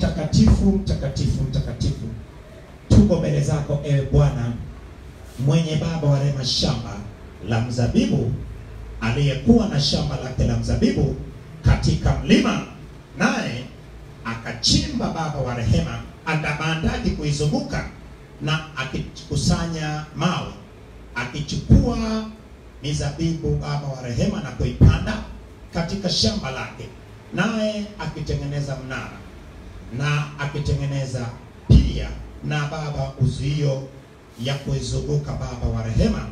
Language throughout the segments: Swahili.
Mtakatifu, mtakatifu, mtakatifu, tuko mbele zako ewe Bwana mwenye baba wa rehema, shamba la mzabibu, aliyekuwa na shamba lake la mzabibu katika mlima, naye akachimba baba wa rehema andabandaki kuizunguka na akikusanya mawe, akichukua mizabibu baba wa rehema na kuipanda katika shamba lake, naye akitengeneza mnara na akitengeneza pia na baba uzuio ya kuizunguka baba wa rehema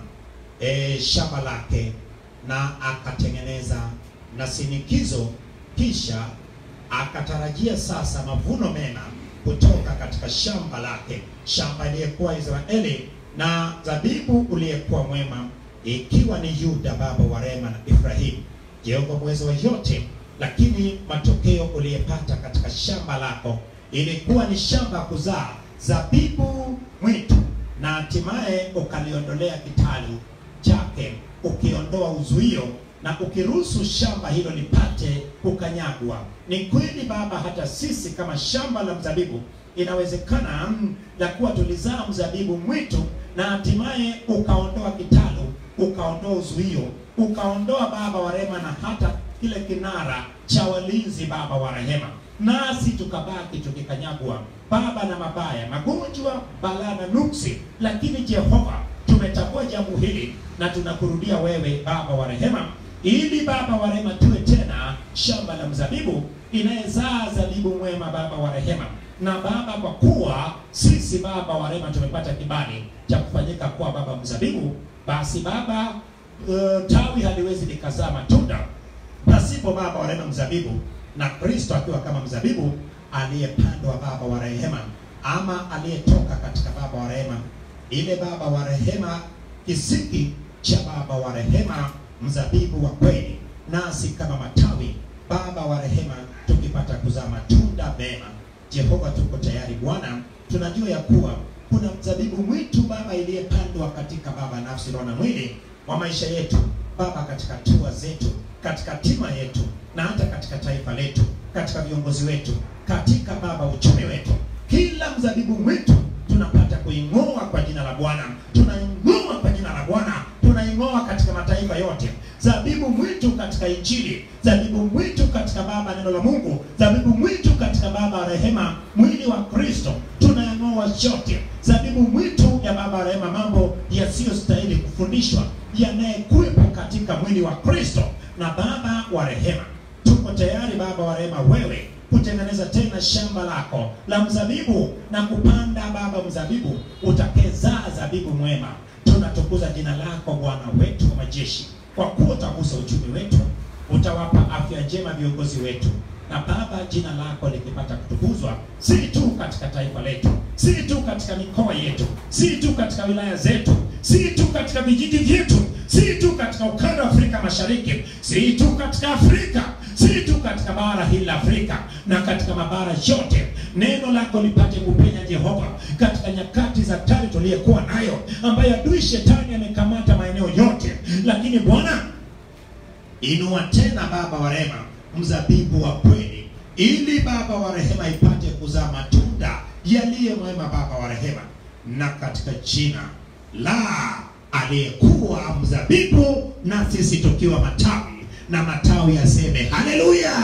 e, shamba lake, na akatengeneza na sinikizo, kisha akatarajia sasa mavuno mema kutoka katika shamba lake, shamba iliyekuwa Israeli na zabibu uliyekuwa mwema, ikiwa ni Yuda baba wa rehema na Ibrahimu. Jehova mweza wa yote, lakini matokeo uliyepata katika shamba lako ilikuwa ni shamba kuzaa zabibu mwitu, na hatimaye ukaliondolea kitalu chake, ukiondoa uzuio na ukiruhusu shamba hilo lipate kukanyagwa. Ni kweli Baba, hata sisi kama shamba la mzabibu inawezekana mm, la kuwa tulizaa mzabibu mwitu na hatimaye ukaondoa kitalu, ukaondoa uzuio, ukaondoa Baba wa rehema na hata kile kinara cha walinzi Baba wa rehema, nasi tukabaki tukikanyagwa Baba na mabaya, magonjwa, balaa na nuksi. Lakini Jehova, tumetambua jambo hili na tunakurudia wewe Baba wa rehema ili Baba wa rehema tuwe tena shamba la mzabibu inayezaa zabibu mwema, Baba wa rehema. Na Baba, kwa kuwa sisi Baba wa rehema tumepata kibali cha kufanyika kuwa baba mzabibu, basi Baba, uh, tawi haliwezi likazaa matunda pasipo Baba wa rehema mzabibu, na Kristo akiwa kama mzabibu aliyepandwa Baba wa rehema, ama aliyetoka katika Baba wa rehema, ile Baba wa rehema, kisiki cha Baba wa rehema mzabibu wa kweli, nasi kama matawi Baba wa rehema, tukipata kuzaa matunda mema. Jehova, tuko tayari Bwana, tunajua ya kuwa kuna mzabibu mwitu Baba iliyepandwa katika Baba nafsi, roho na mwili wa maisha yetu Baba, katika hatua zetu, katika tima yetu, na hata katika taifa letu, katika viongozi wetu, katika Baba uchumi wetu, kila mzabibu mwitu tunapata kuing'oa kwa jina la Bwana, tunaing'oa kwa jina la Bwana, tunaing'oa katika mataifa yote. Zabibu mwitu katika Injili, zabibu mwitu katika Baba neno la Mungu, zabibu mwitu katika Baba rehema, mwili wa Kristo, tunayang'oa yote. Zabibu mwitu ya Baba rehema, mambo yasiyostahili kufundishwa yanayekuwepo katika mwili wa Kristo. Na Baba wa rehema, tuko tayari Baba wa rehema, wewe kutengeneza tena shamba lako la mzabibu na kupanda Baba mzabibu utakezaa zabibu mwema. Tunatukuza jina lako Bwana wetu wa majeshi, kwa kuwa utagusa uchumi wetu, utawapa afya njema viongozi wetu, na Baba, jina lako likipata kutukuzwa, si tu katika taifa letu, si tu katika mikoa yetu, si tu katika wilaya zetu, si tu katika vijiji vyetu, si tu katika ukanda wa Afrika Mashariki, si tu katika Afrika, si tu katika bara hili la Afrika na katika mabara yote, neno lako lipate kupenya Jehova, katika nyakati za tari tuliyokuwa nayo, ambayo adui shetani amekamata maeneo yote, lakini Bwana inua tena Baba wa rehema mzabibu wa kweli, ili Baba wa rehema ipate kuzaa matunda yaliye mwema, Baba wa rehema, na katika jina la aliyekuwa mzabibu na sisi tukiwa matawi, na matawi yaseme haleluya.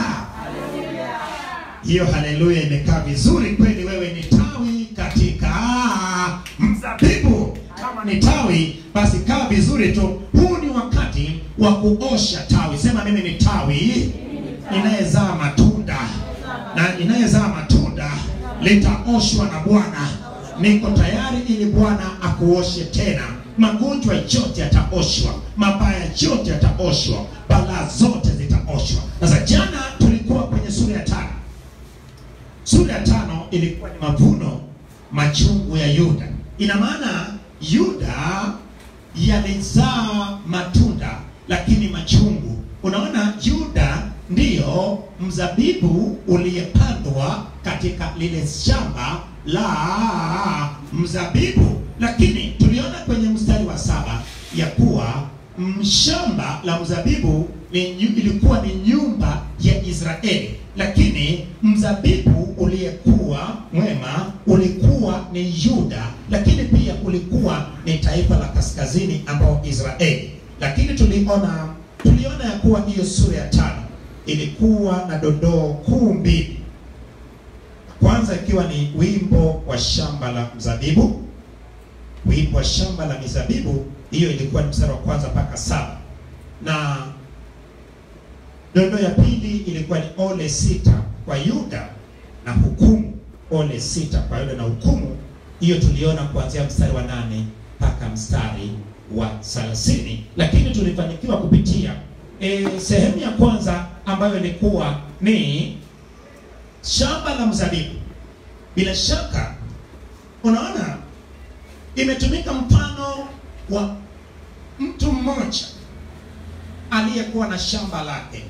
Hiyo haleluya imekaa vizuri kweli. Wewe ni tawi katika mzabibu. Kama ni tawi, basi kaa vizuri tu. Huu ni wakati wa kuosha tawi. Sema mimi ni tawi inayezaa matunda, na inayezaa matunda litaoshwa na Bwana. Niko tayari ili Bwana akuoshe tena. Magonjwa yote yataoshwa, mabaya yote yataoshwa, balaa zote zitaoshwa. Sasa jana tulikuwa kwenye sura ya tano. Sura ya tano ilikuwa ni mavuno machungu ya Yuda. Ina maana Yuda yalizaa matunda lakini machungu. Unaona, Yuda ndiyo mzabibu uliyepandwa katika lile shamba la mzabibu, lakini tuliona kwenye mstari wa saba ya kuwa shamba la mzabibu ni, ilikuwa ni nyumba ya Israeli, lakini mzabibu uliyekuwa ni Yuda, lakini pia kulikuwa ni taifa la kaskazini ambao Israeli. Lakini tuliona tuliona ya kuwa hiyo sura ya tano ilikuwa na dondoo kuu mbili. Kwanza ikiwa ni wimbo wa shamba la mzabibu, wimbo wa shamba la mizabibu, hiyo ilikuwa ni mstari wa kwanza mpaka saba na dondoo ya pili ilikuwa ni ole sita kwa Yuda na hukumu, ole sita kwa Yuda na hukumu. Hiyo tuliona kuanzia mstari wa nane mpaka mstari wa thelathini, lakini tulifanikiwa kupitia e, sehemu ya kwanza ambayo ilikuwa ni shamba la mzabibu. Bila shaka unaona imetumika mfano wa mtu mmoja aliyekuwa na shamba lake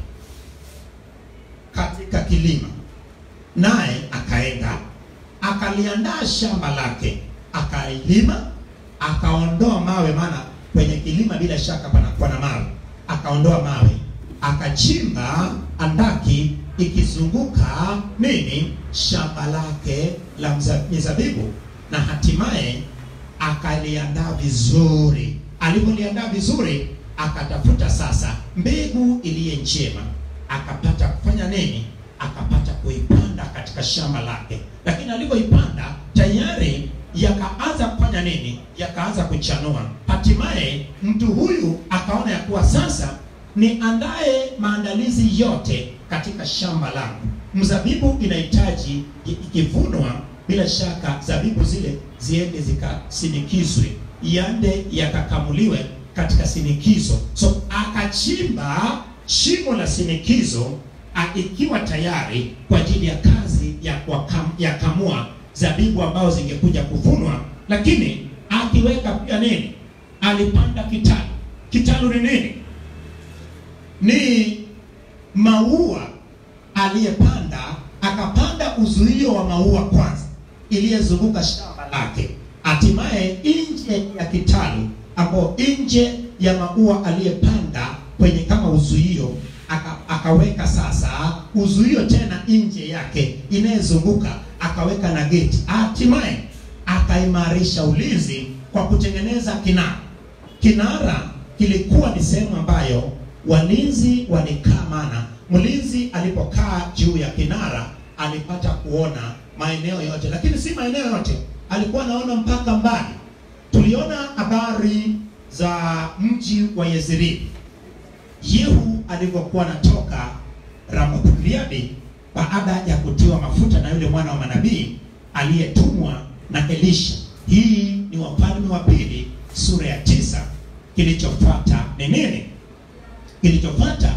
katika kilima, naye akaenda akaliandaa shamba lake, akailima, akaondoa mawe, maana kwenye kilima bila shaka panakuwa na mawe. Akaondoa mawe, akachimba andaki ikizunguka nini shamba lake la mza- mizabibu, na hatimaye akaliandaa vizuri. Alipoliandaa vizuri, akatafuta sasa mbegu iliye njema, akapata kufanya nini? Akapata kuipanda katika shamba lake, lakini alipoipanda tayari yakaanza kufanya nini? Yakaanza kuchanua. Hatimaye mtu huyu akaona ya kuwa sasa niandae maandalizi yote katika shamba langu. Mzabibu inahitaji ikivunwa, bila shaka zabibu zile ziende zikasinikizwe, yande yakakamuliwe katika sinikizo. So akachimba shimo la sinikizo a, ikiwa tayari kwa ajili ya kazi ya, kuwakam, ya kamua zabibu ambao zingekuja kuvunwa, lakini akiweka pia nini? Alipanda kitalu. Kitalu ni nini? Ni maua aliyepanda, akapanda uzuio wa maua kwanza iliyezunguka shamba lake, hatimaye nje ya kitalu ambao nje ya maua aliyepanda kwenye kama uzuio aka, akaweka sasa uzuio tena nje yake inayezunguka akaweka na geti, hatimaye akaimarisha ulinzi kwa kutengeneza kinara. Kinara kilikuwa ni sehemu ambayo walinzi walikaa, maana mlinzi alipokaa juu ya kinara alipata kuona maeneo yote, lakini si maeneo yote, alikuwa anaona mpaka mbali. Tuliona habari za mji wa Yezreeli, Yehu alivyokuwa anatoka Ramoth Gileadi baada ya kutiwa mafuta na yule mwana wa manabii aliyetumwa na Elisha. Hii ni Wafalme wa Pili sura ya tisa. Kilichofuata ni nini? Kilichofuata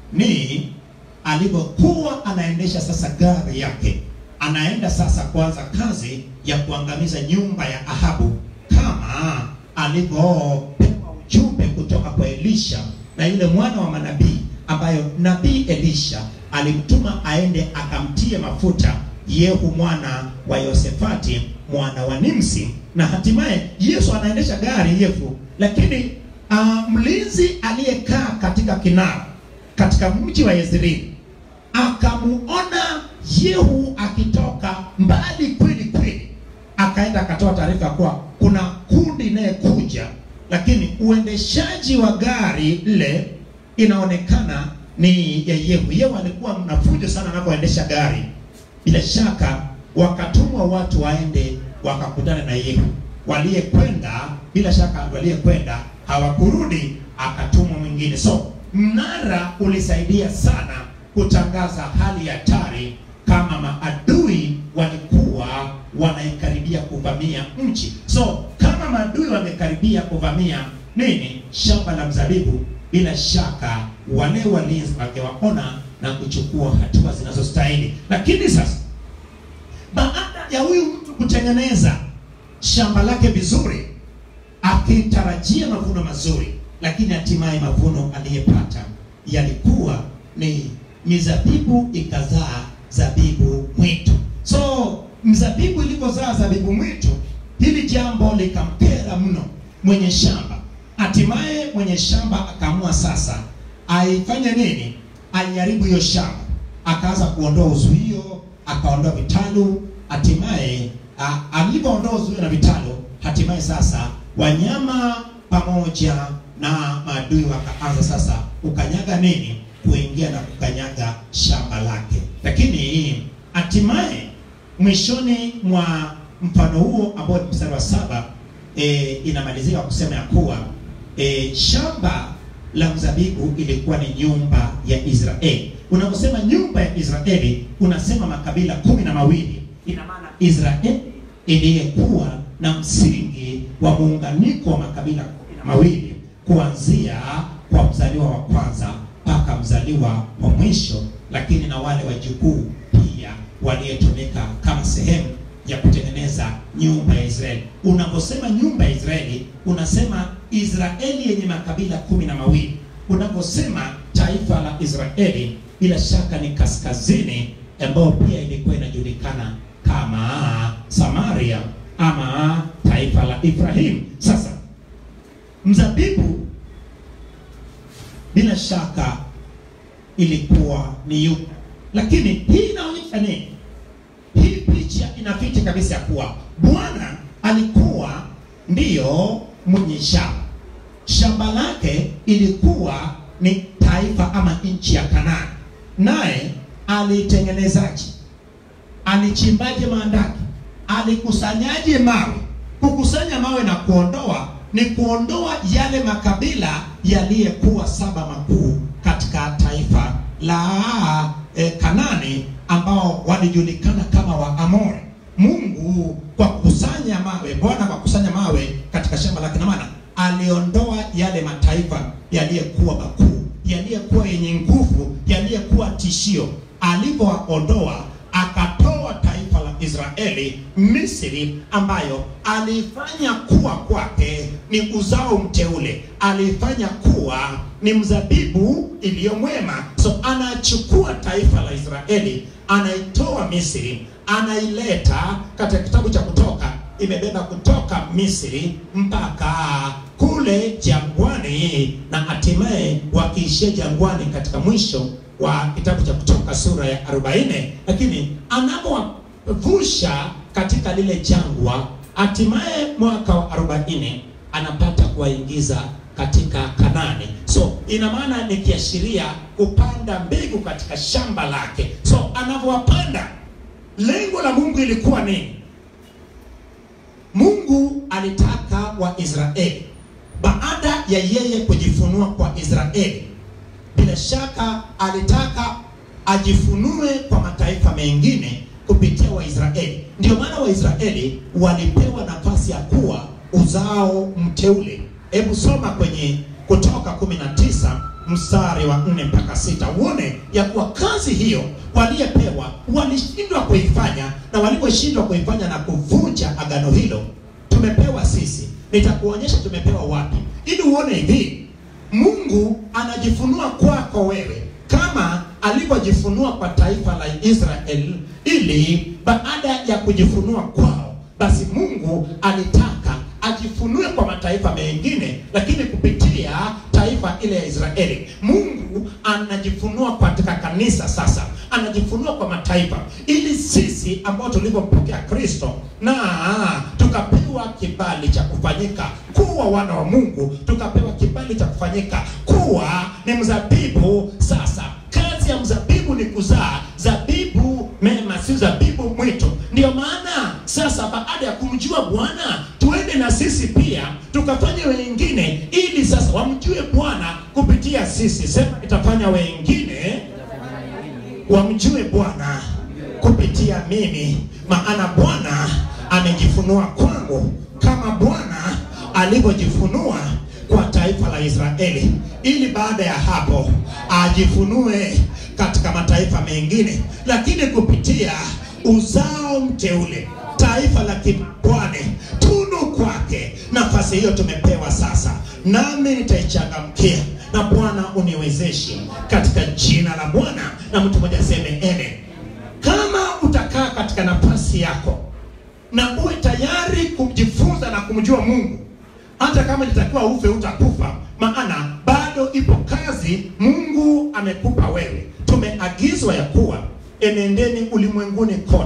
ni alivyokuwa anaendesha sasa gari yake, anaenda sasa kuanza kazi ya kuangamiza nyumba ya Ahabu kama alivyopewa ujumbe kutoka kwa Elisha na yule mwana wa manabii, ambayo nabii Elisha alimtuma aende akamtie mafuta Yehu mwana wa Yosefati mwana wa Nimsi, na hatimaye Yesu anaendesha gari Yehu, lakini uh, mlinzi aliyekaa katika kinara katika mji wa Yezreeli akamuona Yehu akitoka mbali kweli kweli, akaenda akatoa taarifa ya kuwa kuna kundi inayekuja, lakini uendeshaji wa gari lile inaonekana ni ya Yehu. Yehu alikuwa mnafujo sana anapoendesha gari. Bila shaka wakatumwa watu waende wakakutana na Yehu. Waliyekwenda bila shaka, waliyekwenda hawakurudi, akatumwa mwingine. So mnara ulisaidia sana kutangaza hali ya hatari kama maadui walikuwa wanaikaribia kuvamia nchi. So kama maadui wamekaribia kuvamia nini, shamba la mzabibu, bila shaka wale walinzi wangewaona na kuchukua hatua zinazostahili. Lakini sasa baada ya huyu mtu kutengeneza shamba lake vizuri, akitarajia mavuno mazuri, lakini hatimaye mavuno aliyepata yalikuwa ni mizabibu ikazaa zabibu mwitu. So mzabibu ilipozaa zabibu mwitu, hili jambo likampera mno mwenye shamba. Hatimaye mwenye shamba akaamua sasa aifanye nini? Aiharibu hiyo shamba, akaanza kuondoa uzuio, akaondoa vitalu, hatimaye alivyoondoa uzio na vitalo, hatimaye sasa wanyama pamoja na maadui wakaanza sasa kukanyaga nini, kuingia na kukanyaga shamba lake. Lakini hatimaye mwishoni mwa mfano huo ambao ni mstari wa saba e, inamalizika kusema ya kuwa e, shamba la mzabibu ilikuwa ni nyumba ya Israeli. Unaposema nyumba ya Israeli, unasema makabila kumi na mawili. Ina maana Israeli iliyekuwa na msingi wa muunganiko wa makabila kumi na mawili kuanzia kwa mzaliwa wa kwanza mpaka mzaliwa wa mwisho, lakini na wale wajukuu pia waliotumika kama sehemu ya kutengeneza nyumba ya Israeli. Unaposema nyumba ya Israeli, unasema Israeli yenye makabila kumi na mawili. Unaposema taifa la Israeli, bila shaka ni kaskazini, ambayo pia ilikuwa inajulikana kama Samaria ama taifa la Ibrahim. Sasa mzabibu bila shaka ilikuwa ni yuko, lakini hii inaonyesha nini? Hii picha inaficha kabisa ya kuwa Bwana alikuwa ndiyo mwenye shamba. Shamba lake ilikuwa ni taifa ama nchi ya Kanaani, naye alitengenezaje? Alichimbaje maandaki? Alikusanyaje mawe? Kukusanya mawe na kuondoa ni kuondoa yale makabila yaliyekuwa saba makuu katika taifa la e, Kanani ambao walijulikana kama Waamori. Mungu kwa kukusanya mawe, Bwana kwa kukusanya mawe katika shamba lake, na maana aliondoa yale mataifa yaliyekuwa makuu, yaliyekuwa yenye nguvu, yaliyekuwa tishio. Alipowaondoa akatoa taifa la Israeli Misri, ambayo alifanya kuwa kwake ni uzao mteule, alifanya kuwa ni mzabibu iliyo mwema. So anachukua taifa la Israeli, anaitoa Misri, anaileta katika kitabu cha Kutoka, imebeba kutoka Misri mpaka kule jangwani, na hatimaye wakiishia jangwani katika mwisho wa kitabu cha Kutoka sura ya 40, lakini anapowavusha katika lile jangwa, hatimaye mwaka wa 40 anapata kuwaingiza katika Kanani. So ina maana ni kiashiria kupanda mbegu katika shamba lake. So anavyowapanda, lengo la Mungu ilikuwa nini? Mungu alitaka Waisraeli baada ya yeye kujifunua kwa Israeli bila shaka alitaka ajifunue kwa mataifa mengine kupitia Waisraeli. Ndio maana Waisraeli walipewa nafasi ya kuwa uzao mteule. Hebu soma kwenye Kutoka 19 mstari wa 4 mpaka sita uone ya kuwa kazi hiyo waliyepewa walishindwa kuifanya, na waliposhindwa kuifanya na kuvunja agano hilo, tumepewa sisi. Nitakuonyesha tumepewa wapi, ili uone hivi Mungu anajifunua kwako wewe kama alivyojifunua kwa taifa la Israeli, ili baada ya kujifunua kwao, basi Mungu alitaka ajifunue kwa mataifa mengine, lakini kupitia taifa ile ya Israeli. Mungu anajifunua katika kanisa sasa, anajifunua kwa mataifa, ili sisi ambao tulivyompokea Kristo na tukapewa kibali cha kufanyika kuwa wana wa Mungu, tukapewa kibali cha kufanyika kuwa ni mzabibu. Sasa kazi ya mzabibu ni kuzaa zabibu mema, si zabibu mwitu. Ndiyo maana sasa, baada ya kumjua Bwana, tuende na sisi pia tukafanye wengine, ili sasa wamjue Bwana kupitia sisi. Sema, itafanya wengine wamjue Bwana kupitia mimi, maana Bwana amejifunua kwangu kama Bwana alivyojifunua kwa taifa la Israeli, ili baada ya hapo ajifunue katika mataifa mengine, lakini kupitia uzao mteule, taifa la kibwane, tunu kwake. Nafasi hiyo tumepewa sasa, nami nitaichangamkia, na Bwana uniwezeshe katika jina la Bwana. Na mtu mmoja aseme amen. Kama utakaa katika nafasi yako na uwe tayari kujifunza na kumjua Mungu, hata kama nitakiwa ufe, utakufa, maana bado ipo kazi Mungu amekupa wewe. Tumeagizwa ya kuwa enendeni ulimwenguni kote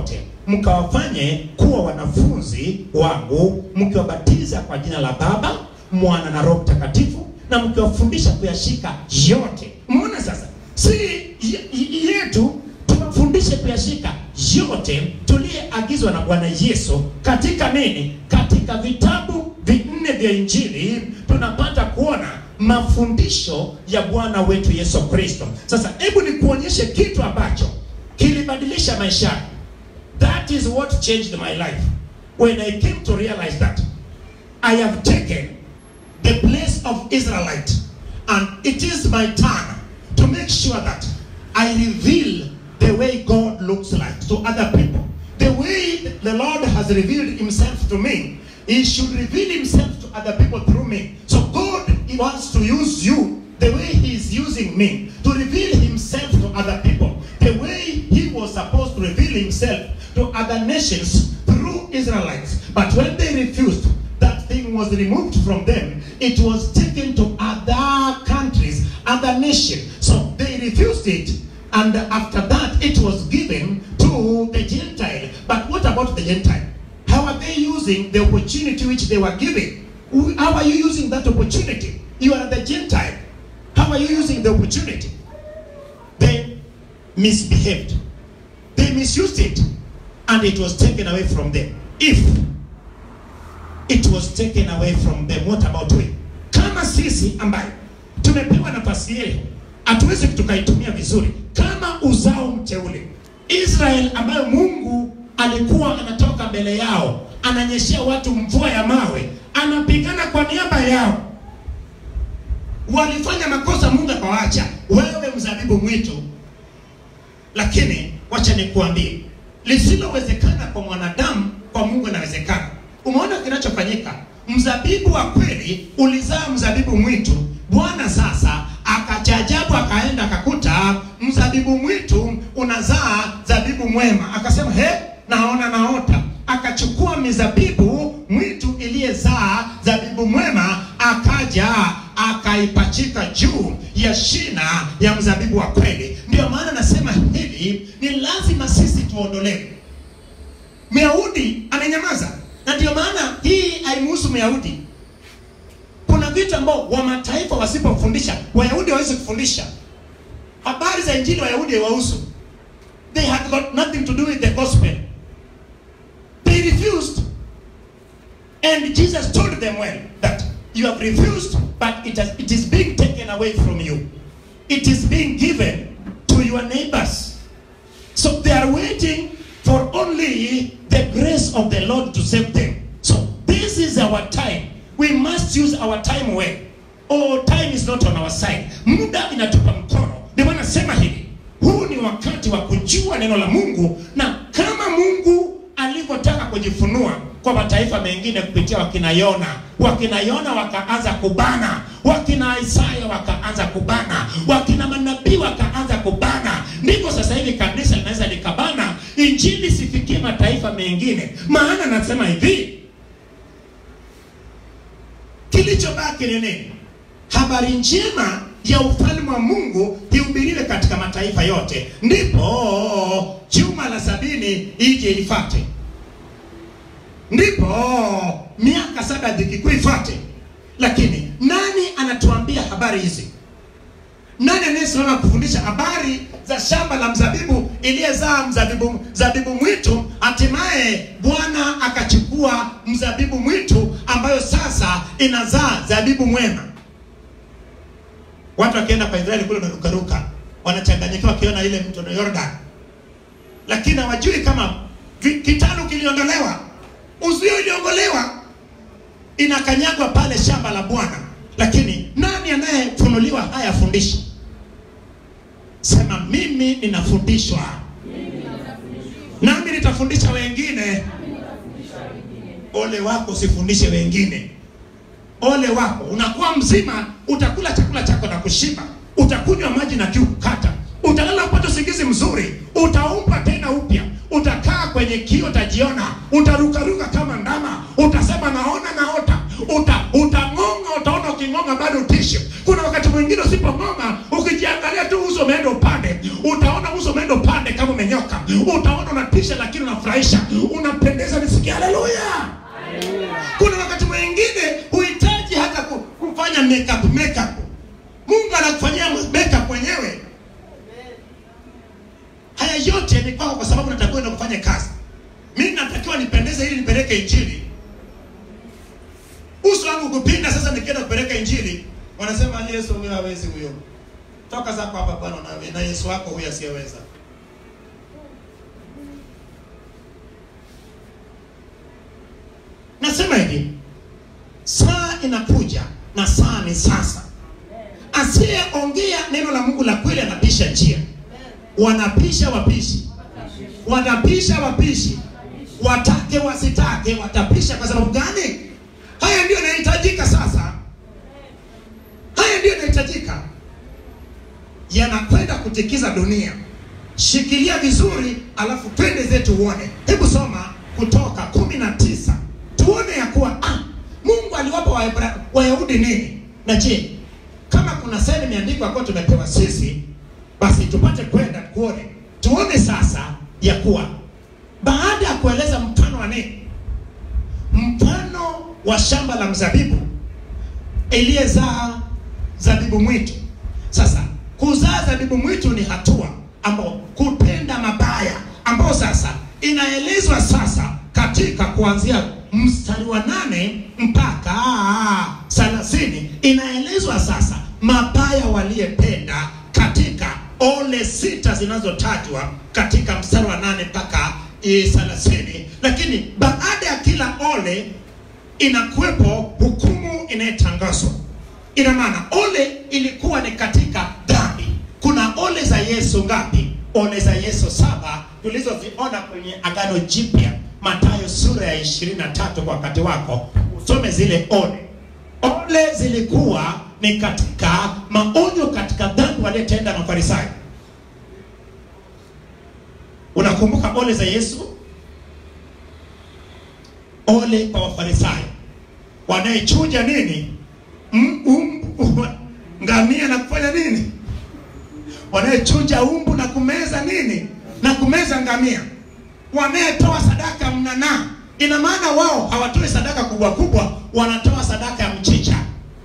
mkawafanye kuwa wanafunzi wangu mkiwabatiza kwa jina la baba mwana na roho mtakatifu na mkiwafundisha kuyashika yote umeona sasa si y- y- yetu tuwafundishe kuyashika yote tuliyeagizwa na bwana yesu katika nini katika vitabu vinne vya injili tunapata kuona mafundisho ya bwana wetu yesu kristo sasa hebu nikuonyeshe kitu ambacho kilibadilisha maisha yangu that is what changed my life when i came to realize that i have taken the place of israelite and it is my turn to make sure that i reveal the way god looks like to other people the way the lord has revealed himself to me he should reveal himself to other people through me so god he wants to use you the way he is using me to reveal himself to other people the way he was supposed to reveal himself to other nations through israelites but when they refused that thing was removed from them it was taken to other countries other nations so they refused it and after that it was given to the gentile but what about the gentile how are they using the opportunity which they were given Who- how are you using that opportunity you are the gentile how are you using the opportunity they misbehaved they misused it and it was taken away from them if it was taken away from them what about we kama sisi ambaye tumepewa nafasi hiyo hatuwezi tukaitumia vizuri kama uzao mteule israel ambayo mungu alikuwa anatoka mbele yao ananyeshea watu mvua ya mawe anapigana kwa niaba yao walifanya makosa mungu akawaacha wewe mzabibu mwitu lakini wacha nikuambie lisilowezekana kwa mwanadamu kwa mungu inawezekana umeona kinachofanyika mzabibu wa kweli ulizaa mzabibu mwitu bwana sasa akachajabu akaenda akakuta mzabibu mwitu unazaa zabibu mwema akasema he naona naota akachukua mizabibu mwitu iliyezaa zabibu mwema akaja akaipachika juu ya shina ya mzabibu wa kweli ndio maana nasema hivi ni lazima sisi tuondolewe myahudi amenyamaza na ndio maana hii haimuhusu myahudi kuna vitu ambao wa mataifa wasipofundisha wayahudi hawawezi kufundisha habari za injili wayahudi haiwahusu they had got nothing to do with the gospel they refused and jesus told them well that you have refused but it, has, it is being taken away from you it is being given to your neighbors so they are waiting for only the grace of the Lord to save them. So this is our time. We must use our time well. Oh, time is not on our side. Muda inatupa mkono. Ndio maana nasema hivi, huu ni wakati wa kujua neno la Mungu, na kama Mungu alivyotaka kujifunua kwa mataifa mengine kupitia wakina Yona, wakina Yona wakaanza kubana, wakina Isaya wakaanza kubana, wakina manabii wakaanza kubana. Ndivyo sasa hivi kanisa linaweza likabana, injili sifikie mataifa mengine. Maana nasema hivi, kilichobaki ni nini? Habari njema ya ufalme wa Mungu ihubiriwe katika mataifa yote, ndipo juma la sabini ije ifate ndipo miaka saba ya dhiki kuu ifate. Lakini nani anatuambia habari hizi? Nani anayesimama kufundisha habari za shamba la mzabibu iliyezaa mzabibu mzabibu mwitu? Hatimaye Bwana akachukua mzabibu mwitu ambayo sasa inazaa zabibu mwema. Watu wakienda kwa Israeli kule wanarukaruka, wanachanganyikiwa wakiona ile mto Yordan, lakini hawajui kama vi- kitalu kiliondolewa uzio iliongolewa inakanyagwa pale shamba la bwana lakini nani anayefunuliwa haya afundishe sema mimi ninafundishwa nami nitafundisha wengine ole wako usifundishe wengine ole wako unakuwa mzima utakula chakula chako na kushiba utakunywa maji na kiu kukata utalala upate usingizi mzuri utaumba tena upya utakaa kwenye kio utajiona utarukaruka kama ndama utasema naona naota uta utang'onga utaona uking'onga bado utishi kuna wakati mwingine usipong'onga ukijiangalia tu uso umeenda upande utaona uso umeenda upande kama umenyoka utaona unatisha lakini unafurahisha unapendeza nisikia haleluya kuna wakati mwingine huhitaji hata ku- kufanya makeup makeup mungu anakufanyia makeup mwenyewe haya yote ni kwako kwa sababu natakiwa enda kufanya kazi mimi natakiwa nipendeze ili nipeleke injili uso wangu kupinda sasa nikienda kupeleka injili wanasema yesu huyo hawezi huyo toka zako hapa bwana na, na yesu wako huyo asiyeweza nasema hivi saa inakuja na saa ni sasa asiyeongea neno la mungu la kweli anapisha njia wanapisha wapishi wanapisha wapishi watake wasitake watapisha kwa sababu gani haya ndio yanahitajika sasa haya ndio yanahitajika yanakwenda kutikiza dunia shikilia vizuri alafu twende zetu uone hebu soma kutoka kumi na tisa tuone ya kuwa ah, mungu aliwapa Waebra- wayahudi nini na je kama kuna sehemu imeandikwa kuwa tumepewa sisi basi tupate kwenda kuone tuone sasa ya kuwa baada ya kueleza mfano wa nini mfano wa shamba la mzabibu iliyezaa zabibu mwitu sasa kuzaa zabibu mwitu ni hatua ambao kutenda mabaya ambao sasa inaelezwa sasa katika kuanzia mstari wa nane mpaka thelathini inaelezwa sasa mabaya waliyetenda katika ole sita zinazotajwa katika mstari wa nane mpaka eh, thelathini lakini baada ya kila ole inakuwepo hukumu inayotangazwa ina maana ole ilikuwa ni katika dhambi kuna ole za yesu ngapi ole za yesu saba tulizoziona kwenye agano jipya matayo sura ya 23 kwa wakati wako usome zile ole ole zilikuwa ni katika maonyo katika dhambi waliyetenda mafarisayo unakumbuka ole za yesu ole kwa wafarisayo wanayechuja nini M- um- ngamia na kufanya nini wanayechuja umbu na kumeza nini na kumeza ngamia wanayetoa sadaka mnanaa ina maana wao hawatoi sadaka kubwa kubwa wanatoa sadaka ya mchicha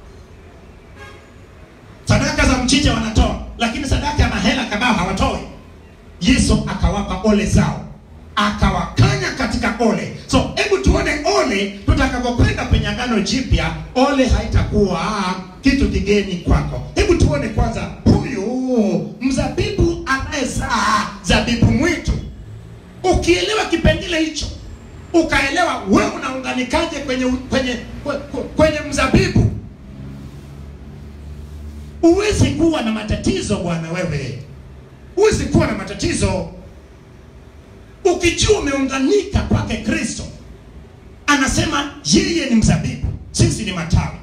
sadaka za mchicha wanatoa lakini sadaka ya mahela kabao hawatoi yesu akawapa ole zao akawakanya katika ole so hebu tuone ole tutakapokwenda kwenye agano jipya ole haitakuwa ah, kitu kigeni kwako hebu tuone kwanza huyu mzabibu anayezaa zabibu mwitu ukielewa kipengele hicho ukaelewa wewe unaunganikaje kwenye kwenye kwe- kwenye mzabibu huwezi kuwa na matatizo bwana wewe huwezi kuwa na matatizo ukijua umeunganika kwake kristo anasema yeye ni mzabibu sisi ni matawi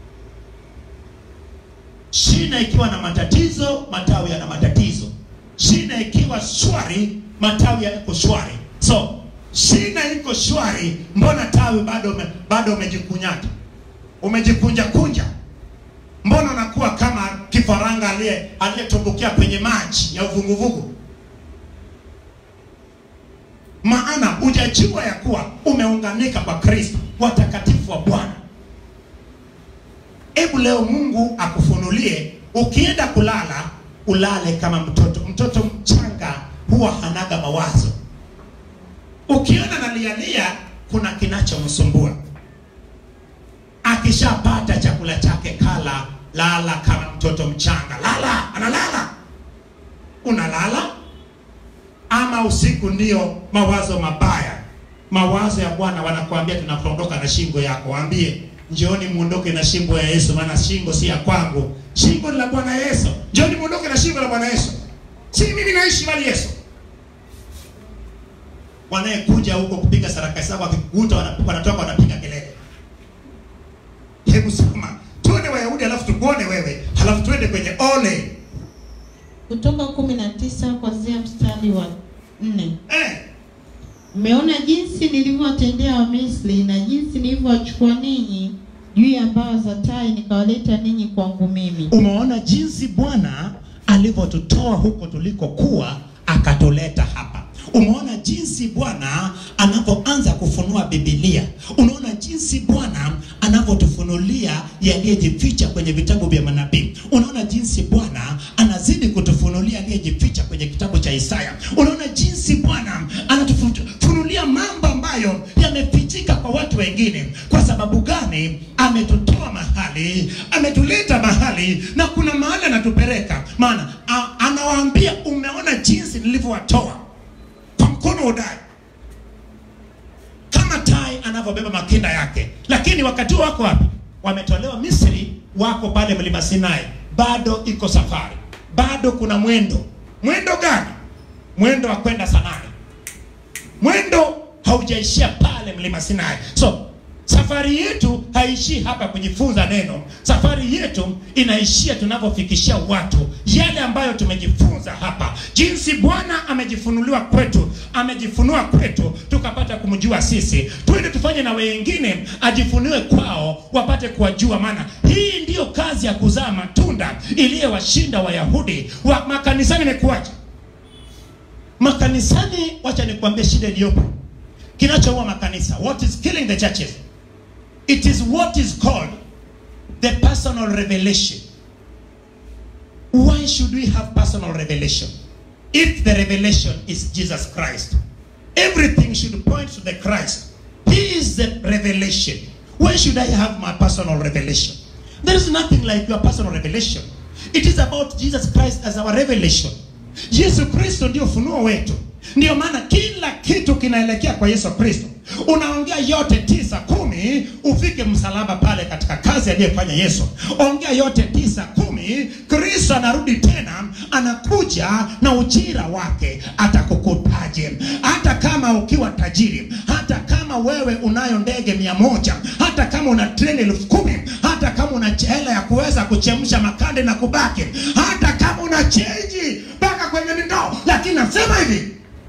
shina ikiwa na matatizo matawi yana matatizo shina ikiwa shwari matawi yako shwari so shina iko shwari mbona tawi bado ume, bado umejikunyata umejikunja kunja mbona unakuwa kama kifaranga aliye aliyetumbukia kwenye maji ya uvuguvugu maana hujajua ya kuwa umeunganika kwa kristo watakatifu wa bwana hebu leo mungu akufunulie ukienda kulala ulale kama mtoto mtoto mchanga huwa hanaga mawazo ukiona nalialia kuna kinachomsumbua akishapata chakula chake kala lala kama mtoto mchanga lala analala unalala ama usiku ndio mawazo mabaya mawazo ya bwana wanakuambia tunakuondoka na shingo yako waambie njooni muondoke na shingo ya yesu maana shingo si ya kwangu shingo ni la bwana yesu njooni muondoke na shingo la bwana yesu si mimi naishi bali yesu wanayekuja huko kupiga sarakasi zao wakikuta wana- wanatoka wanapiga kelele hebu soma tuone wayahudi halafu tukuone wewe halafu tuende kwenye ole kutoka kumi na tisa kuanzia mstari wa nne eh, mmeona jinsi nilivyowatendea wamisri na jinsi nilivyowachukua ninyi juu ya mbao za tai nikawaleta ninyi kwangu mimi umeona jinsi bwana alivyotutoa huko tulikokuwa akatuleta hapa umeona jinsi bwana anapoanza kufunua bibilia unaona jinsi bwana anavyotufunulia yaliyejificha kwenye vitabu vya manabii unaona jinsi bwana anazidi kutufunulia aliyejificha kwenye kitabu cha isaya unaona jinsi bwana anatufunulia mambo ambayo yamefichika kwa watu wengine kwa sababu gani ametutoa mahali ametuleta mahali na kuna mahali anatupeleka maana a- anawaambia umeona jinsi nilivyowatoa kwa mkono hodari kama tai anavyobeba makinda yake lakini wakati huo wako wapi wametolewa misri wako pale mlima sinai bado iko safari bado kuna mwendo mwendo gani mwendo wa kwenda sanani mwendo haujaishia pale mlima sinai so safari yetu haishii hapa kujifunza neno safari yetu inaishia tunavyofikishia watu yale ambayo tumejifunza hapa jinsi bwana amejifunuliwa kwetu amejifunua kwetu tukapata kumjua sisi twende tufanye na wengine ajifunue kwao wapate kuwajua maana hii ndiyo kazi ya kuzaa matunda iliyowashinda wayahudi wa makanisani imekuwaje makanisani wacha nikuambie shida iliyopo kinachoua makanisa what is killing the churches it is what is called the personal revelation why should we have personal revelation if the revelation is jesus christ everything should point to the christ he is the revelation why should i have my personal revelation there is nothing like your personal revelation it is about jesus christ as our revelation yesu kristo ndio ufunuo wetu ndio maana kila kitu kinaelekea kwa yesu kristo unaongea yote tisa kumi ufike msalaba pale katika kazi aliyefanya yesu ongea yote tisa kumi kristo anarudi tena anakuja na ujira wake atakukutaje hata kama ukiwa tajiri hata kama wewe unayo ndege mia moja hata kama una treni elfu kumi hata kama una hela ya kuweza kuchemsha makande na kubaki hata kama una chenji mpaka kwenye mindoo lakini nasema hivi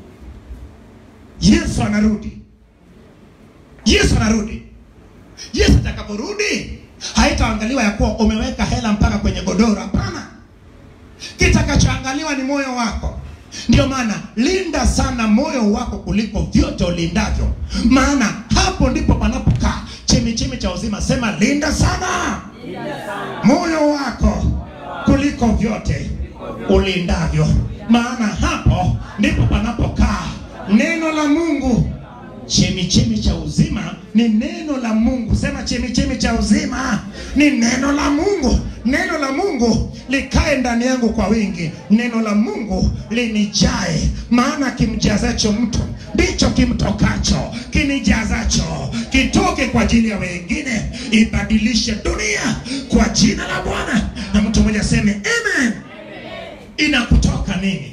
yesu anarudi yesu anarudi yesu atakaporudi haitaangaliwa ya kuwa umeweka hela mpaka kwenye godoro hapana kitakachoangaliwa ni moyo wako ndio maana linda sana moyo wako kuliko vyote ulindavyo maana hapo ndipo panapokaa chemichemi cha uzima sema linda sana moyo wako kuliko vyote ulindavyo maana hapo ndipo panapokaa neno la mungu chemichemi cha uzima ni neno la mungu sema chemichemi cha uzima ni neno la mungu neno la mungu likae ndani yangu kwa wingi neno la mungu linijae maana kimjazacho mtu ndicho kimtokacho kinijazacho kitoke kwa ajili ya wengine ibadilishe dunia kwa jina la bwana na mtu mmoja aseme amen inakutoka nini